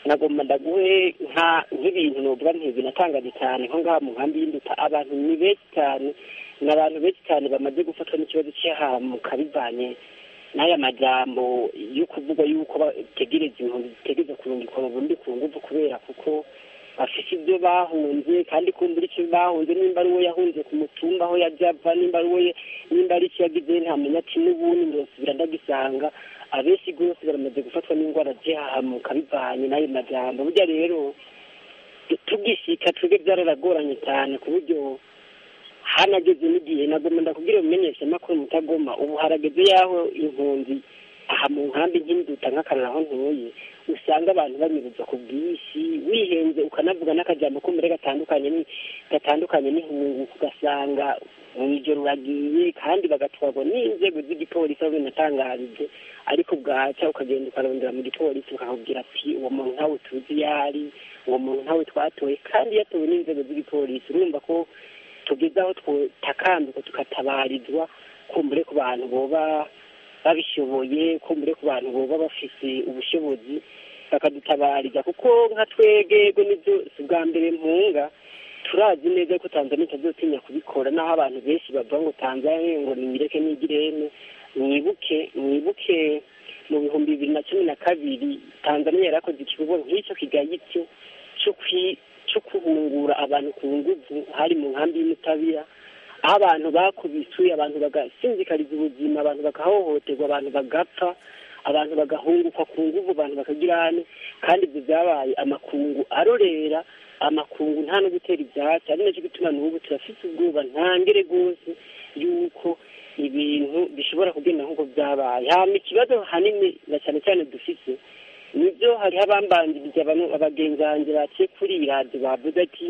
nagomba ndaguhe nka nk'ibintu nuvuga ntibinatangaje cyane nko ngaha mu nkambi y'induta abantu ni benshi cyane ni abantu benshi cyane bamaze gufatwa n'ikibazo cy'ahamuka bivanye n'aya majambo yo kuvuga yuko bategereza impunzi zitegereza kurungikwa mu burundi ku nguvu kubera kuko bafite ibyo bahunze kandi kumbura icyo bahunze nimba ari uwo yahunze ku mutumba aho yajya ava nimba ari uwo ye- nimba ari icyo yagize ntamenya ati n'ubundi ndosubira ndagisanga abenshi rwose baramaze gufatwa n'indwara zihahamuka bivanye n'ayo majambo burya rero tugishyika twebwe byararagoranye cyane ku buryo hanageze n'igihe nagomba ndakubwira umenyesha amakuru mutagoma ubu harageze y'aho impunzi aha mu nkambi nk'induta nk'akarara aho ntuye usanga abantu banyuruza ku bwinshi wihenze ukanavuga n'akajambo ko mbere gatandukanye ni- gatandukanye n'ihungu ugasanga mu ijoro uragiye kandi bagatwarwa n'inzego z'igipolisi aho binatangarije ariko bwaca ukagenda ukarondera mu gipolisi ukakubwira ati uwo muntu ntawe tuzi iyo ari uwo muntu ntawe twatoye kandi yatowe n'inzego z'igipolisi urumva ko tugeze aho twatakambika tukatabarizwa kumbure ku bantu boba babishoboye kumbure ku bantu boba bafite ubushobozi bakadutabarira kuko nka twegego nibyo si ubwa mbere mpunga turazi neza ko tanzania itazotinya kubikora naho abantu benshi bavuga ngo tanzania ngo niyireke n'igireme mwibuke mwibuke mu bihumbi bibiri na cumi na kabiri tanzania yarakoze ikigo nk'icyo kigayitse cyo kwi- cyo guhungura abantu ku nguvu hari mu nkambi y'umutabira aho abantu bakubiswe abantu bagasinzikariza ubuzima abantu bagahohoterwa abantu bagapfa abantu bagahunguka ku nguvu abantu bakagira hane kandi ibyo byabaye amakungu arorera amakungu nta no gutera ibyatsi ari nacyo gituma n'ubu turafite ubwoba ntangere rwose yuko ibintu bishobora kugenda nk'uko byabaye hama ikibazo hanini na cyane cyane dufite nibyo hari abambanjirije abantu- abagenzi banjye baciye kuri iyi radiyo bavuze ati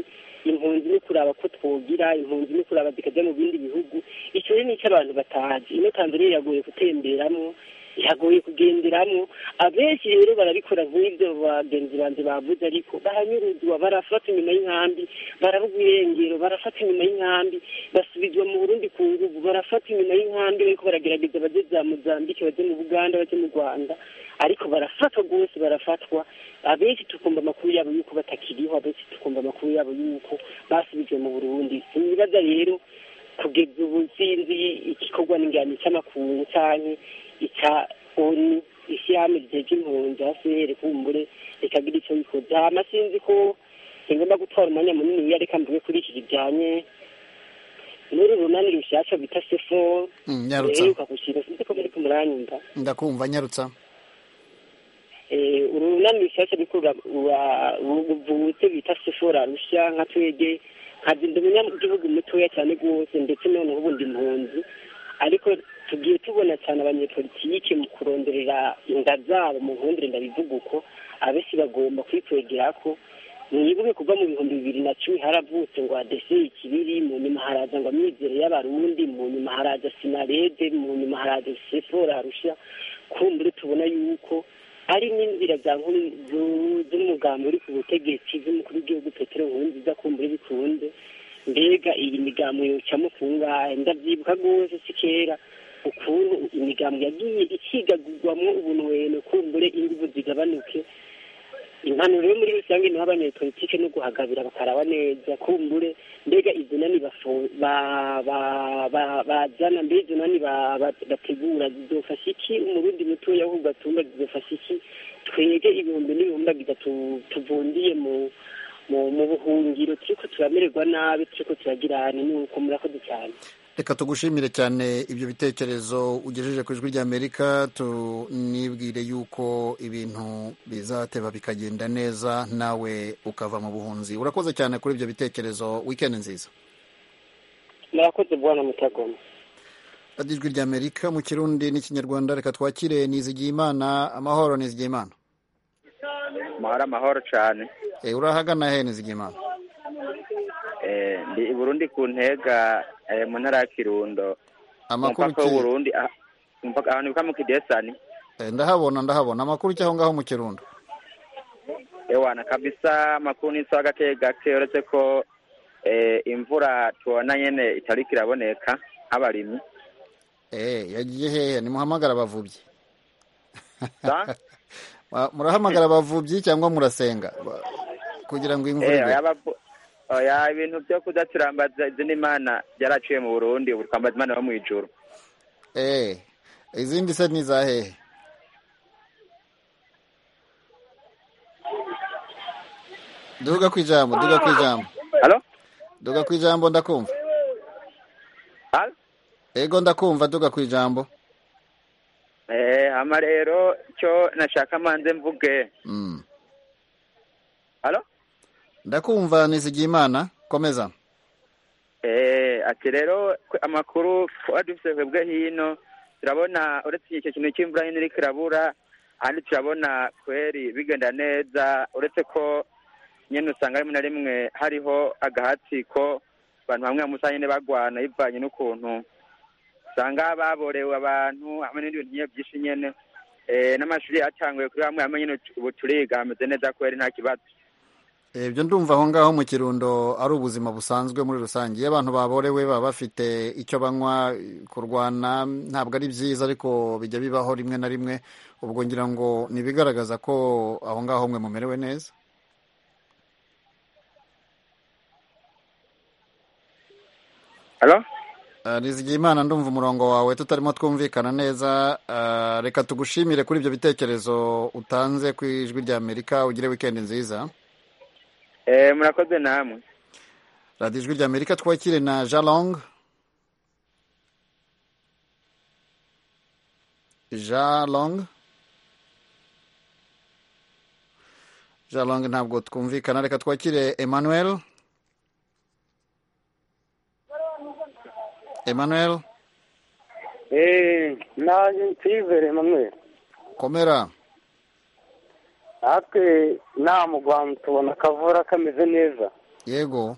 impunzi ni kuraba ko twogira impunzi ni kuraba zikajya mu bindi bihugu icyo rero ni icyo abantu batazi ino tanzania iragoye gutemberamo iragoye kugenderamo abenshi rero barabikora nk'ibyo bagenzi banjye bavuze ariko baranyuruzwa barafata inyuma y'inkambi barabugwa irengero barafata inyuma y'inkambi basubizwa mu burundi ku nguvu barafata inyuma y'inkambi bariko baragerageza bajye za mozambike bajye mu buganda bajye mu rwanda ariko barafatwa rwose barafatwa abenshi tukumva amakuru yabo yuko batakiriho abenshi tukumva amakuru yabo yuko basubijwe mu burundi sinibaza rero kugeza ubu sinzi igikorwa n'ingano cy'amakungu canke ica oni isi yame igihe cy'impunzi hasi here kumbure rikagira icyo yikoze hama sinzi ko singomba gutwara umwanya munini iyo reka mvuge kuri iki kijanye n'uru runani rushyashya bita sefo Mm, nyarutsa ruheruka gushinga sinzi ko muri kumuranyumva ndakumva nyarutsa Eh, uru runani rushyashya ruriko rura- rura- ruvutse bita sefora rushya nka twege nkazi ndi umunyagihugu mutoya cyane rwose ndetse noneho ubu ndi impunzi ariko tugiye tubona cyane abanyepolitike mu kuronderera inda zabo mu nkundire ndabivuga uko abenshi bagomba kwikwegerako mwibuke kuva mu bihumbi bibiri na cumi haravutse ngo adese ikibiri mu nyuma haraza ngo amizero y'abarundi mu nyuma haraza sinarede mu nyuma haraza sefora rushya kumbure tubona yuko ari n'inzira za nkuru- zu- z'umugambi uri ku butegetsi z'umukuru w'igihugu petero nkurunziza kumbure bikunze mbega iyi migambo yocamo kungahe ndabyibuka rwose si kera ukuntu imigambo yagiye ikigagurwamo ubunweno kumbure inguvu zigabanuke impanuro yo muri rusange niho abanyepolitike no guhagabira bakaraba neza kumbure mbega izo nani bafo- ba- ba- ba- bazana mbe izo nani ba- ba- bategura zizofasha iki umurundi mutoya ahubwo atumba zizofasha iki twege ibihumbi n'ibihumbagiza tuvundiye mu mu mu buhungiro turiko turamererwa nabi turiko turagira hane nuko murakoze cyane reka tugushimire cyane ibyo bitekerezo ugejeje ku ijwi ry'amerika tunibwire yuko ibintu bizateba bikagenda neza nawe ukava mu buhunzi urakoze cyane kuri ibyo bitekerezo wikendi nziza murakoze bwana mutagoma radiyo ijwi ry'amerika mu kirundi n'ikinyarwanda reka twakire nizigiye imana amahoro nizigiye imana amahoro amahoro cyane Eh, urahagana he nizigiye imana Eh, ndi i burundi ku ntega eh, mu ntara ya kirundo ku amakuru mupaka w'u ki burundi ah, ku mupaka- ahantu bita mu kidesani Eh, ndahabona ndahabona amakuru cy'aho ngaho mu kirundo ewana kabisa amakuru ni sawa gake gake uretse ko eh, imvura tubona nyene itariko iraboneka nk'abarimyi Eh, yagiye hehe nimuhamagara abavubyi Sa? Ba- murahamagara abavubyi cyangwa murasenga Ba- kugira ngo imvura Eh, igwe oya bavu- oya ibintu vyo kudaturambaza izina imana byaraciye mu burundi ubu twambaza imana yo mw'ijuru Eh, izindi se ni za hehe duga ku ijambo duga ku ijambo halo duga ku ijambo ndakumva halo ego ndakumva duga ku ijambo eh, hama rero cyo nashaka manze mvuge Mm. halo ndakumva nizigiye imana komeza Eh, ati rero kwe- amakuru twari dufite twebwe hino turabona uretse icyo kintu cy'imvura nyine iriko irabura ahandi turabona kweri bigenda neza uretse ko nyine usanga rimwe na rimwe hariho agahatsiko abantu bamwe bamusa nyine bagwana bivanye n'ukuntu usanga baborewe abantu hamwe n'ibindi bintu nyine byinshi nyine Eh, n'amashuri yatanguye kuri bamwe hamwe nyine ubu turiga hameze neza kweri nta kibazo ibyo ndumva aho ngaho mu kirundo ari ubuzima busanzwe muri rusange iyo abantu baborewe baba bafite icyo banywa kurwana ntabwo ari byiza ariko bijya bibaho rimwe na rimwe ubwo ngira ngo ntibigaragaza ko aho ngaho mwe mumerewe neza halo Eh, nizigiye imana ndumva umurongo wawe tutarimo twumvikana neza Eh, reka tugushimire kuri ibyo bitekerezo utanze ku ijwi rya amerika ugire wikendi nziza Eh, murakoze namwe radiyo ijwi rya amerika twakire na jalong jalong jalong ntabwo twumvikana reka twakire emmanuel emmanuel nanjye nsivere mamwe komera natwe nta mugwamo tubona akavura kameze neza yego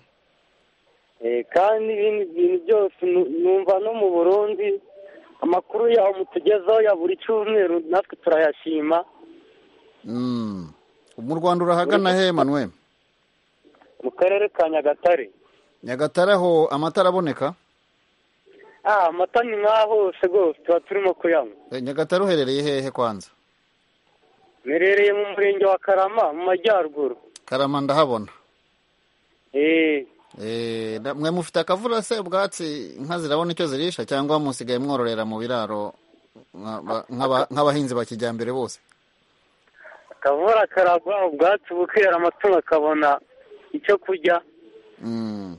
Eh, kandi ibindi bintu byose nu- numva no mu burundi amakuru yaho mutugezaho ya buri cyumweru natwe turayashima Mm. mu rwanda urahagana he emmanuel mu karere ka nyagatare nyagatare aho amatara aboneka ah amata ni nk'aho hose rwose tuba turimo kuyanywa Eh, nyagatare uherereye hehe kwanza merereye mu murenge wa karama mu majyaruguru karama ndahabona Eh, Eh, na- mwe mufite akavura se ubwatsi inka zirabona icyo zirisha cyangwa musigaye mwororera mu biraro nka- ba- nk'aba- nk'abahinzi ba kijyambere bose akavura karagwa ubwatsi bukera amatungo akabona icyo kurya Mm.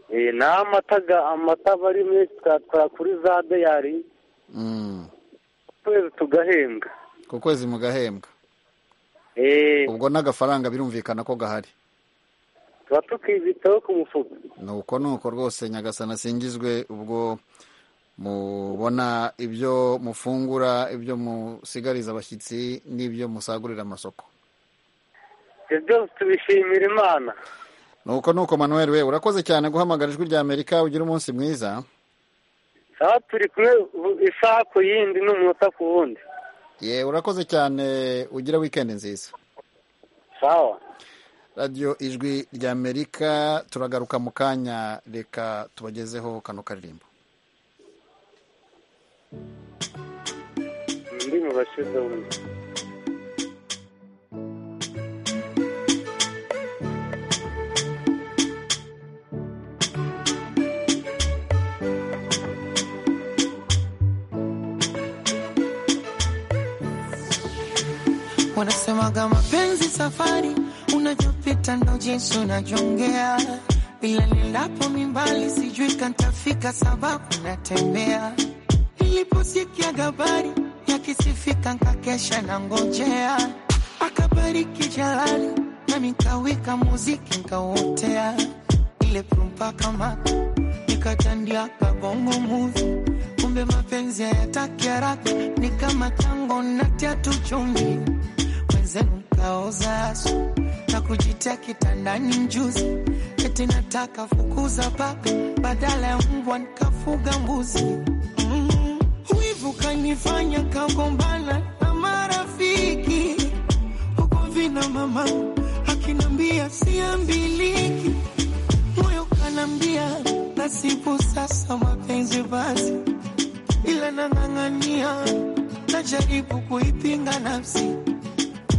Eh, naho amata ga- amata aba ari menshi twatwara kuri za deyari Mm. twese tugahembwa ku kwezi mugahembwa Eh, ubwo n'agafaranga birumvikana ko gahari tuba tukiyitaho ku mufuka nuko nuko rwose nyagasana asingizwe ubwo mubona ibyo mufungura ibyo musigariza abashyitsi n'ibyo musagurira amasoko ibyo byose tubishimira imana nuko nuko manuel we urakoze cyane guhamagara ijwi rya amerika ugira umunsi mwiza aha turi kumwe bu- isaha ku yindi n'umunota ku wundi ye urakoze cyane ugira wikendi nziza sawa radiyo ijwi rya amerika turagaruka mu kanya reka tubagezeho kano karirimbo ndi mu bashize wundi Wanasemaga mapenzi safari, unavyopita ndo jinsi unavyongea. Ila nilapo mimbali, sijui kantafika, sababu natembea. Niliposikia habari yakisifika, nkakesha na ngojea. Akabariki jalali, nami nkawika muziki nkauotea. Ile prumpa kama nikatandia kabongo muvi, kumbe mapenzi hayataki haraka, ni kama tango natia tu chumvi wenzenu mkaoza asu na kujitia kitandani mjuzi, eti nataka fukuza paka badala ya mbwa nikafuga mbuzi. Mm, Wivu kanifanya kagombana na marafiki huko vina mama akinambia siambiliki, moyo kanambia nasibu sasa mapenzi basi, ila nang'ang'ania najaribu kuipinga nafsi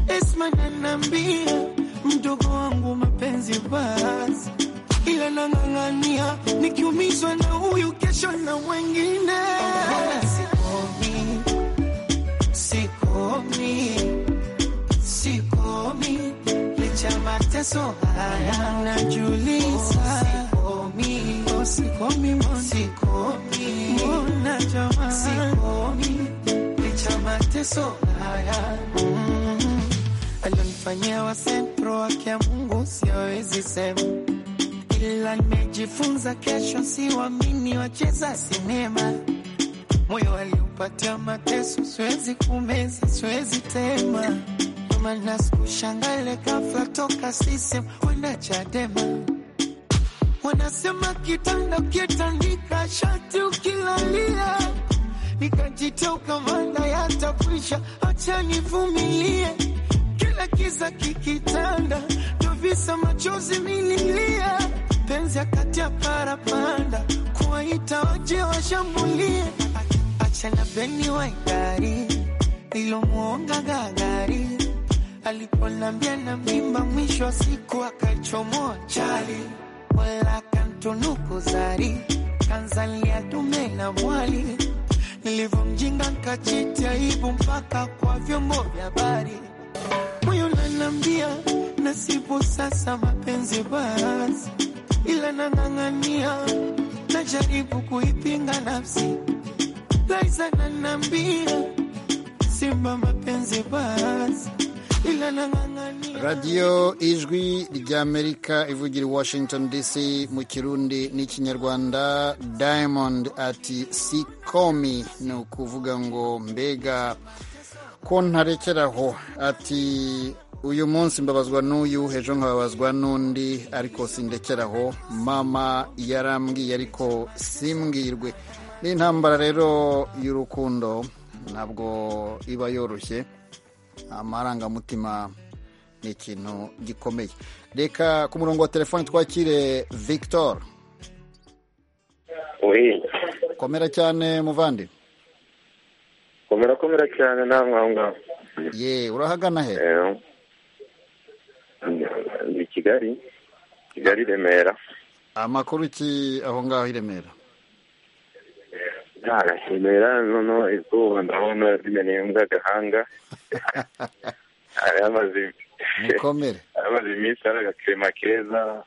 Esma nanambia mdogo wangu mapenzi basi, ila nang'ang'ania nikiumizwa na huyu kesho na wengine. Sikomi, sikomi, sikomi, licha mateso haya najuliza. Sikomi, oh, sikomi, mbona. sikomi, mbona jamani, sikomi, licha mateso haya mm alionifanyia wa sentro wake ya Mungu siwezi sema, ila nimejifunza kesho, siwamini wacheza sinema. Moyo aliupatia mateso, siwezi kumeza, siwezi tema. Maana sikushangale ghafla toka sisem kwenda Chadema. Wanasema kitanda kitandika shati ukilalia, nikajitoka manda yatakwisha, acha nivumilie kila kiza kikitanda, ndo kabisa, machozi nililia, penzi akati ya parapanda, kuwaita waje washambulie, acha na beni wa gari nilomwonga gagari, alipolambia na mimba, mwisho wa siku akachomoa chali, wala kantunuku zari, kanzalia dume na mwali, nilivyomjinga nkajita aibu mpaka kwa vyombo vya habari moyo nanambia nasipo sasa mapenzi basi, ila nang'ang'ania, najaribu kuipinga nafsi. Laiza nanambia simba mapenzi basi, ila nang'ang'ania radiyo ijwi ry'amerika ivugira i washington dc mu kirundi n'ikinyarwanda diamond ati sikomi ni ukuvuga ngo mbega ko ntarekeraho ati uyu munsi mbabazwa n'uyu ejo nkababazwa n'undi ariko sindekeraho mama yarambwiye ariko simbwirwe n'intambara rero y'urukundo ntabwo iba yoroshye amarangamutima ni ikintu gikomeye reka ku murongo wa telefone twakire victor Oui, komera cyane muvandi komera komera cyane namwe aho ngaho ye urahagana he Eh, ni Kigali Kigali Remera amakuru ki aho ngaho i remera nta Remera noneho izuba ndabona rimeneye mu gahanga yamaze mukomere yamaze iminsi ari agakirema keza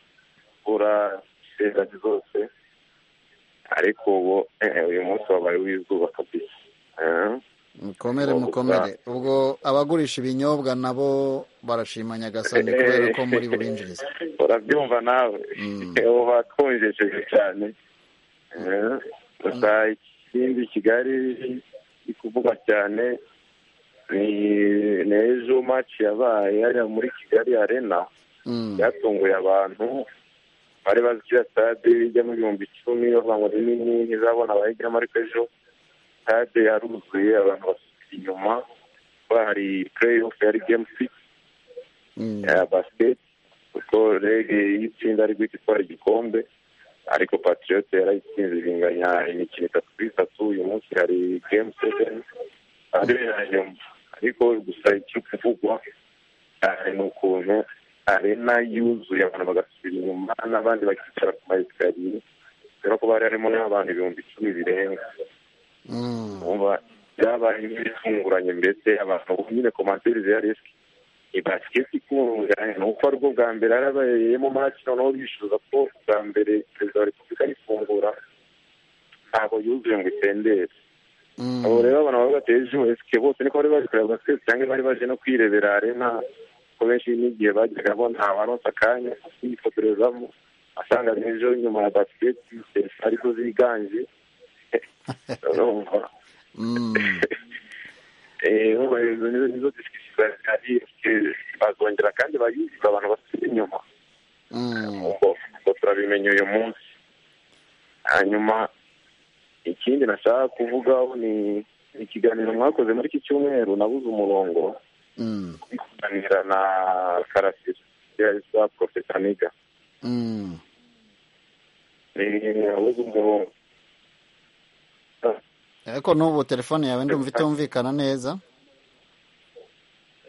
bura serasi zose ariko ubu eh, uyu munsi wabaye w'izuba kabisa Eh, mukomere mukomere ubwo abagurisha ibinyobwa nabo barashima nyagasani kubera ko muri bubinjiriza urabyumva nawe ubu batwonjejeje cyane Eh, gusa ikindi kigali iri kuvugwa cyane ni ni ejo maci yabaye hariya muri kigali arena byatunguye abantu bari bazi ko iyo stade ijyamo ibihumbi icumi bavuga ngo ni nini ntizabona abayijyamo ariko ejo stade yaruzuye abantu basubira inyuma kuba hari play off yari game six ya basiketi kuko rege y'itsinda ari guhita itwara igikombe ariko patriyote yarayitsinze binganya imikino itatu kuri itatu uyu munsi hari gemu seveni ari nyuma ariko gusa icyo kuvugwa cyane ni ukuntu arena yuzuye abantu bagasubira inyuma n'abandi bakicara ku mayesikariye kubera ko bari harimo n'abantu ibihumbi icumi birenga Umva, byabaye inkuru itunguranye mbese abantu ubu nyine komanseri ya resike basiketi ikunganye ni uko aribwo bwa mbere yarabayemo maki noneho bishyuza ko bwa mbere perezida wa repubulika ayifungura ntabwo yuzuye ngo itendere abo rero abantu bari bateye esike bose niko bari baje kureba basiketi cyangwa bari baje no kwirebera arena ko benshi n'igihe bajyaga bo ntawaronsa akanya kwifotorezamo asanga n'ejo nyuma ya basiketi serivisi arizo ziganje urumva nubwo izo nizo nizo disikisi zari bazongera kandi bayuzuza abantu basubira inyuma ubwo ubwo turabimenye uyu munsi hanyuma ikindi nashaka kuvugaho ni ikiganiro mwakoze muri iki cyumweru nabuze umurongo uri kuganira na karasira yitwa porofesa niga Ni- nabuze umurongo ariko n'ubu telefone yawe ndumva itumvikana neza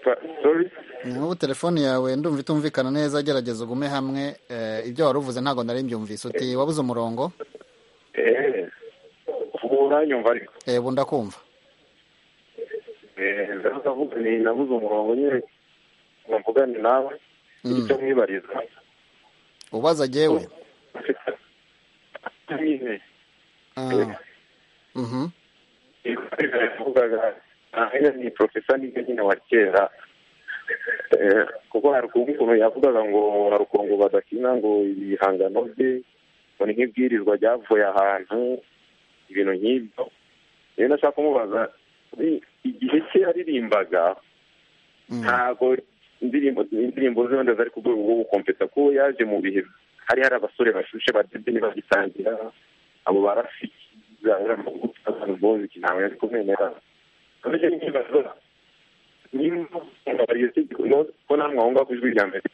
Pa- sorry n'ubu telefone yawe ndumva itumvikana neza gerageza ugume hamwe eh, ibyo wari uvuze ntabwo nari mbyumvise uti wabuze umurongo eee ubu uranyumva ariko eh, ubu ndakumva ndavuga ni nabuze umurongo nyine ngo mvugane nawe icyo mwibariza ubaza jyewe nyine Ah. Mhm. yavugaga ahera ni porofesa nibyo nyine wa kera Eh, kuko hari ukuntu yavugaga ngo hari ukuntu badakina ngo ibihangano bye ngo ni nk'ibwirizwa ryavuye ahantu ibintu nk'ibyo rero nashaka kumubaza ni- igihe cye yaririmbaga ntabwo indirimbo indirimbo ze wenda zari ku rwego rwo gukompeta kuko yaje mu bihe hari hari abasore bashushe badebye bagitangira abo barafiki zahera mu guta abantu boziki ntabwo yari kumwemerera nabyo nkibaza niba baryo tegeko ko namwe aho ngaho ku ijwi rya mbere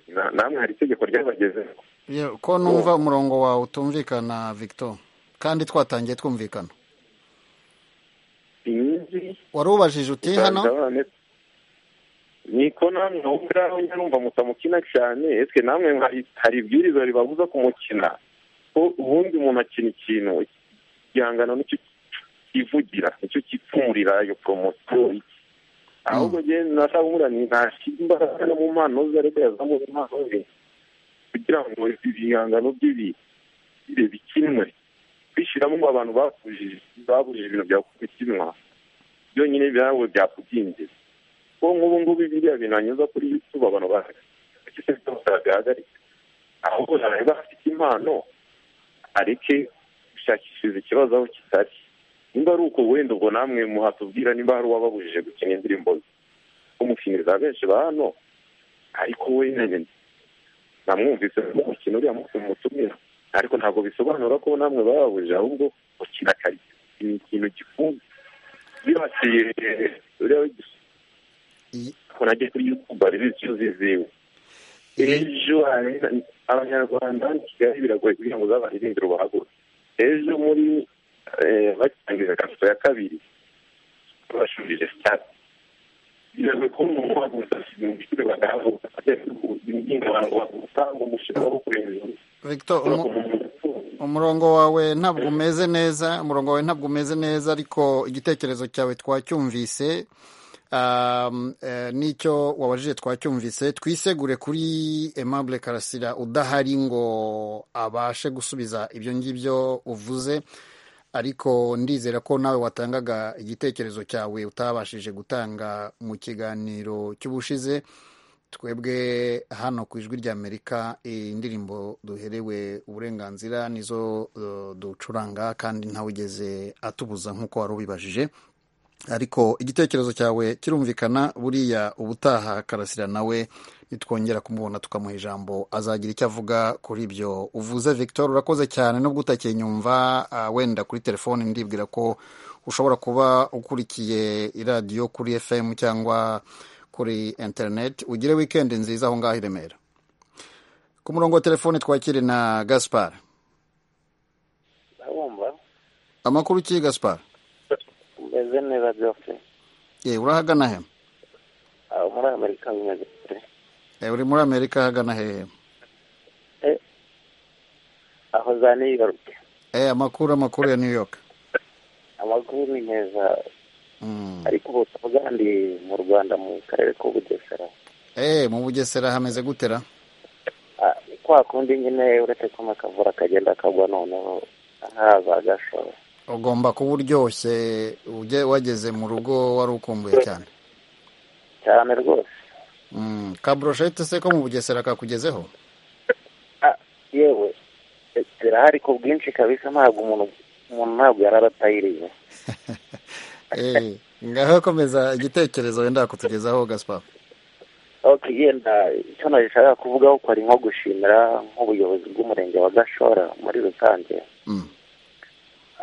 Na- namwe hari itegeko ryabagezeho Ye- ko numva umurongo wawe utumvikana victor kandi twatangiye twumvikana inkingi warubajije uti hano Ndabane- niko namwe ahubwo njya numva mutamukina cyane ese namwe hari- hari ibwiriza ribabuza kumukina ko ubundi umuntu akina ikintu igihangano nicyo kivugira nicyo kipfumurira iyo poromosiyo ahubwo njyewe nashaka kumubwira ni ntashyira imbaraga no mu mpano ze ariko yazamura impano ze kugira ngo ibihangano bye bi- bibe bikinwe bishyiramo ngo abantu bakujije babujije ibintu byakubikinwa byonyine byawe byakubyimbye ko nk'ubu ngubu biriya bintu hanyuza kuri youtube abantu bahagaritse byose babihagaritse ahubwo ntareba afite impano areke gushakishiriza ikibazo aho kitari nimba ari uko wenda ubwo namwe muhatubwira nimba hari uwababujije gukina indirimbo ze umukiniriza benshi ba hano ariko we nyine namwumvise mu mukino uriya munsi mumutumira ariko ntabwo bisobanura ko namwe bababujije ahubwo gukina karite ni ikintu gifunze bibasiye uriya w'igis- ko nagiye kuri youtube ari icyuzi ziwe ejo hari abanyarwanda hano i kigali biragoye kugira ngo uzabaririmbire ubahagure ejo muri eh, batangiza kasito ya kabiri bashubije sitade biragoye kuba umuntu wagusa ibiciro bagahaguruka ajya kugira abantu bagusa ngo umushinga wo kurengera victor umu- umurongo wawe ntabwo umeze neza umurongo wawe ntabwo umeze neza ariko igitekerezo cyawe twacyumvise um, eh, n'icyo wabajije twacyumvise twisegure kuri aimable karasira udahari ngo abashe gusubiza ibyo ngibyo uvuze ariko ndizera ko nawe watangaga igitekerezo cyawe utabashije gutanga mu kiganiro cy'ubushize twebwe hano ku ijwi ry'amerika eh, indirimbo duherewe uburenganzira nizo eh, ducuranga kandi ntawigeze atubuza nk'uko wari ubibajije ariko igitekerezo cyawe kirumvikana buriya ubutaha karasira nawe nitwongera kumubona tukamuha ijambo azagira icyo avuga kuri ibyo uvuze victor urakoze cyane nubwo utakinyumva ah, wenda kuri telefone ndibwira ko ushobora kuba ukurikiye iradiyo kuri fm cyangwa kuri internet ugire wikendi nziza aho ngaho i remera ku murongo wa telefone twakire na gaspar ndabumva amakuru ki gaspar umeze neza byose ye urahagana he aho muri amerika nyagatare Eh, uri muri amerika hagana hehe aho za niyigaruke Eh, amakuru amakuru ya new york amakuru ni meza Mm. ariko ubu tuvuga ndi mu rwanda mu karere k'ubugesera Eh, mu bugesera hameze gutera Ah, ni kwa kundi nyine uretse ko akavura kagenda akagwa noneho haza agashora ugomba kuba uryoshye ujye wageze mu rugo wari ukumbuye cyane cyane rwose Mm, ka broshete se ko mu bugesera kakugezeho yewe eh, zirahari ku bwinshi kabisa ntabwo umuntu umuntu ntabwo yari aratayiriye Eh, ngaho komeza igitekerezo wenda kutugezaho gaspar ok yenda icyo nashaka kuvugaho ko ari nko gushimira nk'ubuyobozi bw'umurenge wa gashora muri rusange Mm.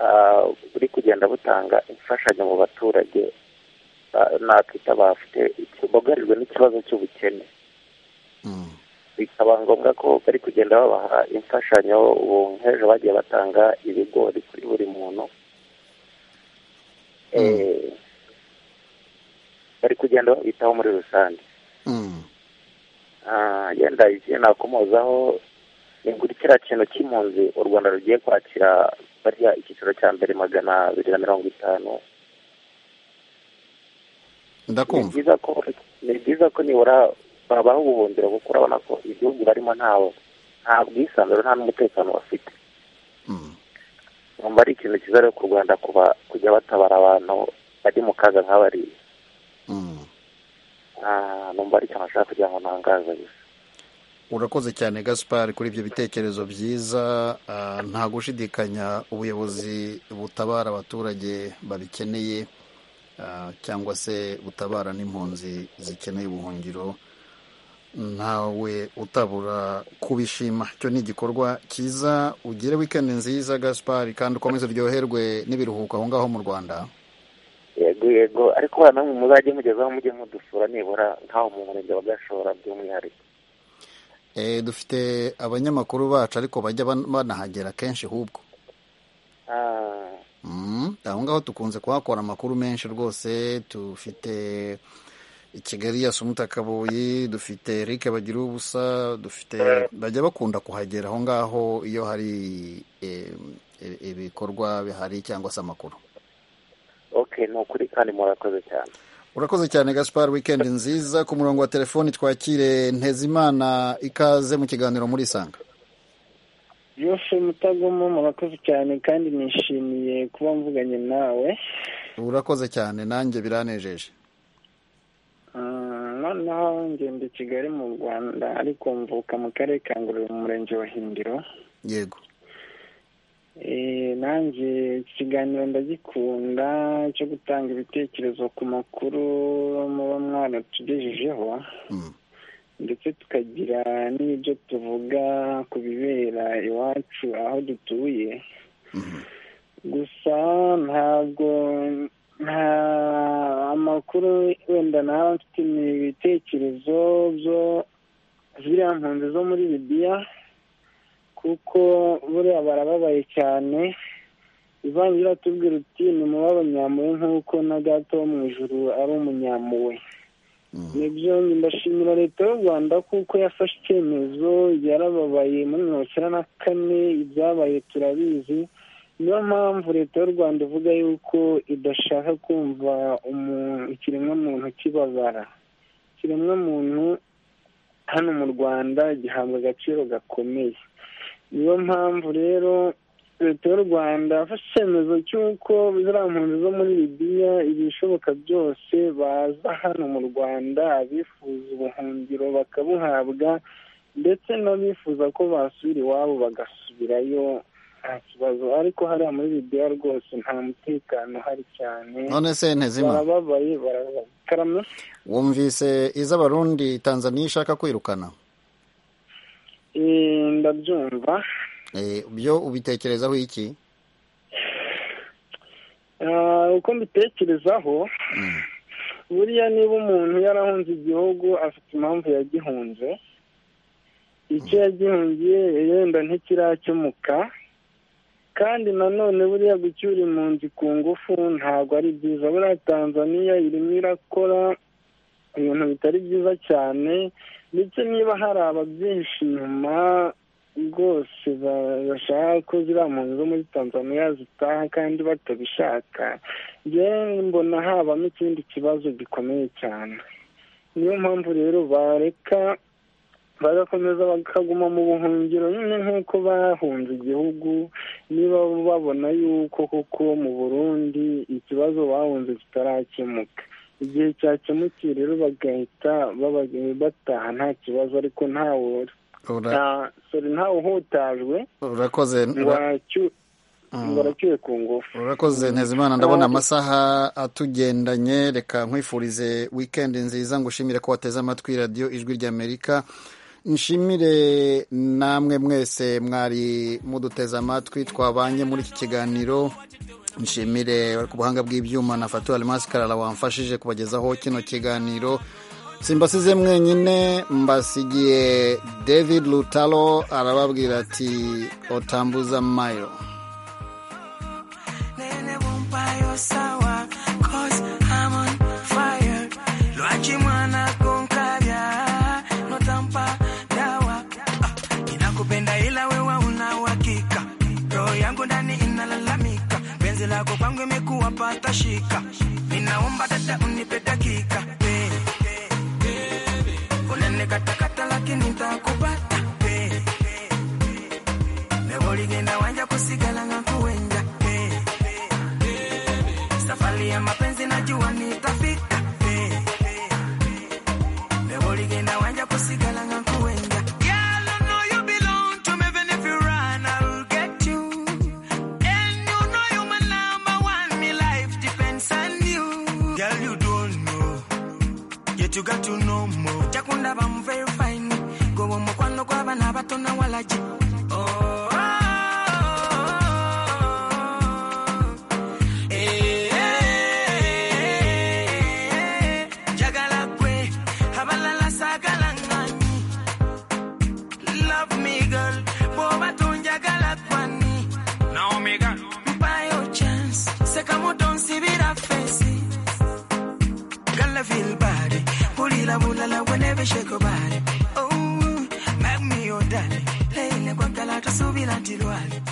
Ah, buri kugenda butanga imfashanyo mu baturage ah, nakwita bafite bugarijwe n'ikibazo cy'ubukene bikaba ngombwa ko bari kugenda babaha imfashanyo ubu nk'ejo bagiye batanga ibigori kuri buri muntu Eh, bari kugenda babitaho muri rusange Mm. Ah, yenda igihe nakomozaho ni kuri kiriya kintu cy'impunzi u rwanda rugiye kwakira bariya icyiciro cya mbere magana abiri na mirongo itanu ni ndakumva byiza ko ni byiza ko nibura babaha ubuhungiro kuko urabona ko igihugu barimo ntawo nta bwisanzure nta n'umutekano bafite numva ari ikintu cyiza rero ku rwanda kuba kujya batabara abantu bari mu kaga nk'abariya Ah, numva ari ikintu nashaka kugira ngo ntangaza gusa urakoze cyane gaspar kuri ibyo bitekerezo byiza Ah, nta gushidikanya ubuyobozi butabara abaturage babikeneye ah, cyangwa se butabara n'impunzi zikeneye ubuhungiro ntawe utabura kubishima icyo ni igikorwa cyiza ugire wikendi nziza gaspar kandi ukomeze uryoherwe n'ibiruhuko aho ngaho mu rwanda yego yego ariko bana mwe muzajye mugezaho mujye mudusura nibura nk'aho mu murenge wa gashora by'umwihariko dufite abanyamakuru bacu ariko bajya ban- banahagera kenshi ahubwo Mm, aho ngaho tukunze kuhakora amakuru menshi rwose dufite i kigali ya sumuta kabuyi dufite eric bagira ubusa dufite bajya bakunda kuhagera aho ngaho iyo hari eh, eh, ibikorwa bihari cyangwa se amakuru ok ni ukuri kandi murakoze cyane urakoze cyane gaspar weekend nziza ku murongo wa telefoni twakire ntezimana ikaze mu kiganiro muri isanga yose mutagomo murakoze cyane kandi nishimiye kuba mvuganye nawe urakoze cyane nanjye biranejeje Mm, noneho ngenda i kigali mu rwanda ariko mvuka mu karere ka ngororero mu murenge wa hindiro yego Eh, nanjye iki kiganiro ndagikunda cyo gutanga ibitekerezo ku makuru muba mwaratugejejeho ndetse tukagira n'ibyo tuvuga ku bibera iwacu aho dutuye gusa ntabwo nta amakuru wenda naba mfite ni ibitekerezo byo ziriya mpunzi zo muri libiya kuko buriya barababaye cyane ivangira atubwira uti nimube abanyamuwe nk'uko na gato wo mu ijuru ari umunyamuwe nibyo ndashimira leta y'u rwanda kuko yafashe icyemezo yarababaye muri mirongo icyenda na kane ibyabaye turabizi niyo mpamvu leta y'u rwanda ivuga yuko idashaka kumva umu- ikiremwamuntu kibabara ikiremwamuntu hano mu rwanda gihabwa agaciro gakomeye niyo mpamvu rero leta y'u rwanda yafashe icyemezo cy'uko ziriya mpunzi zo muri libiya ibishoboka byose baza hano mu rwanda abifuza ubuhungiro bakabuhabwa ndetse n'abifuza ko basubira iwabo bagasubirayo nta kibazo ariko hariya muri libiya rwose nta mutekano uhari cyane none se ntezima barababaye barababaye karame wumvise iz'abarundi tanzaniya ishaka kwirukana Eh, ndabyumva Eh, byo ubitekerezaho iki Ah, uko mbitekerezaho buriya niba umuntu yarahunze igihugu afite impamvu yagihunze icyo yagihungiye yenda ntikirakemuka kandi nanone buriya gucyura impunzi ku ngufu ntabwo ari byiza buriya tanzaniya irimo irakora ibintu bitari byiza cyane ndetse niba hari ababyihishe inyuma rwose ba- bashaka ko ziriya mpunzi zo muri tanzaniya zitaha kandi batabishaka njyewe mbona habamo ikindi kibazo gikomeye cyane niyo mpamvu rero bareka bagakomeza bakaguma mu buhungiro nyine nk'uko bahunze igihugu niba babona yuko koko mu burundi ikibazo bahunze kitarakemuka igihe cyakemukiye rero bagahita baba- bataha nta kibazo ariko ntawe Ura- nta- sorry, ntawe uhutajwe urakoze ngo aracyu- ngo aracyuye ku ngufu urakoze ntezimana ndabona amasaha atugendanye reka nkwifurize weekend nziza ngushimire ko wateze amatwi radiyo ijwi ry'amerika nshimire namwe mwese mwari muduteze amatwi twabanye muri iki kiganiro nshimire ku buhanga bw'ibyuma na fatu alimasi karara wamfashije kubagezaho kino kiganiro simbasize mwenyine mbasigiye david lutalo arababwira ati otambuza mayo nene bumpayo sawa cause I'm on fire lo achimwana con caviar no tampa dawa Ah, inakupenda ila wewe una uhakika roho yangu ndani inalalamika penzi lako kwangu imekuwa pata shika ninaomba dada unipe dakika eh, eh, eh. unanikata-kata lakini ntakupata eh, eh, eh. nevoligenda wanja kusigala ngakuwenja eh, safari ya mapenzi najua nitafika Eh, eh, eh. leo ligenda wanja kusigala ngakuenja Girl, I know you belong to me, even if you run, I'll get you. And you know you my number one, me life depends on you. Girl, you don't know, yet you got to know more. Chakunda bam very fine, go on mukwano kwa bana bato na walaji. Oh, Eh, jagala kwe abalala sagala ngani I will never shake your body. Oh, make me your darling. Play like one galata, so be like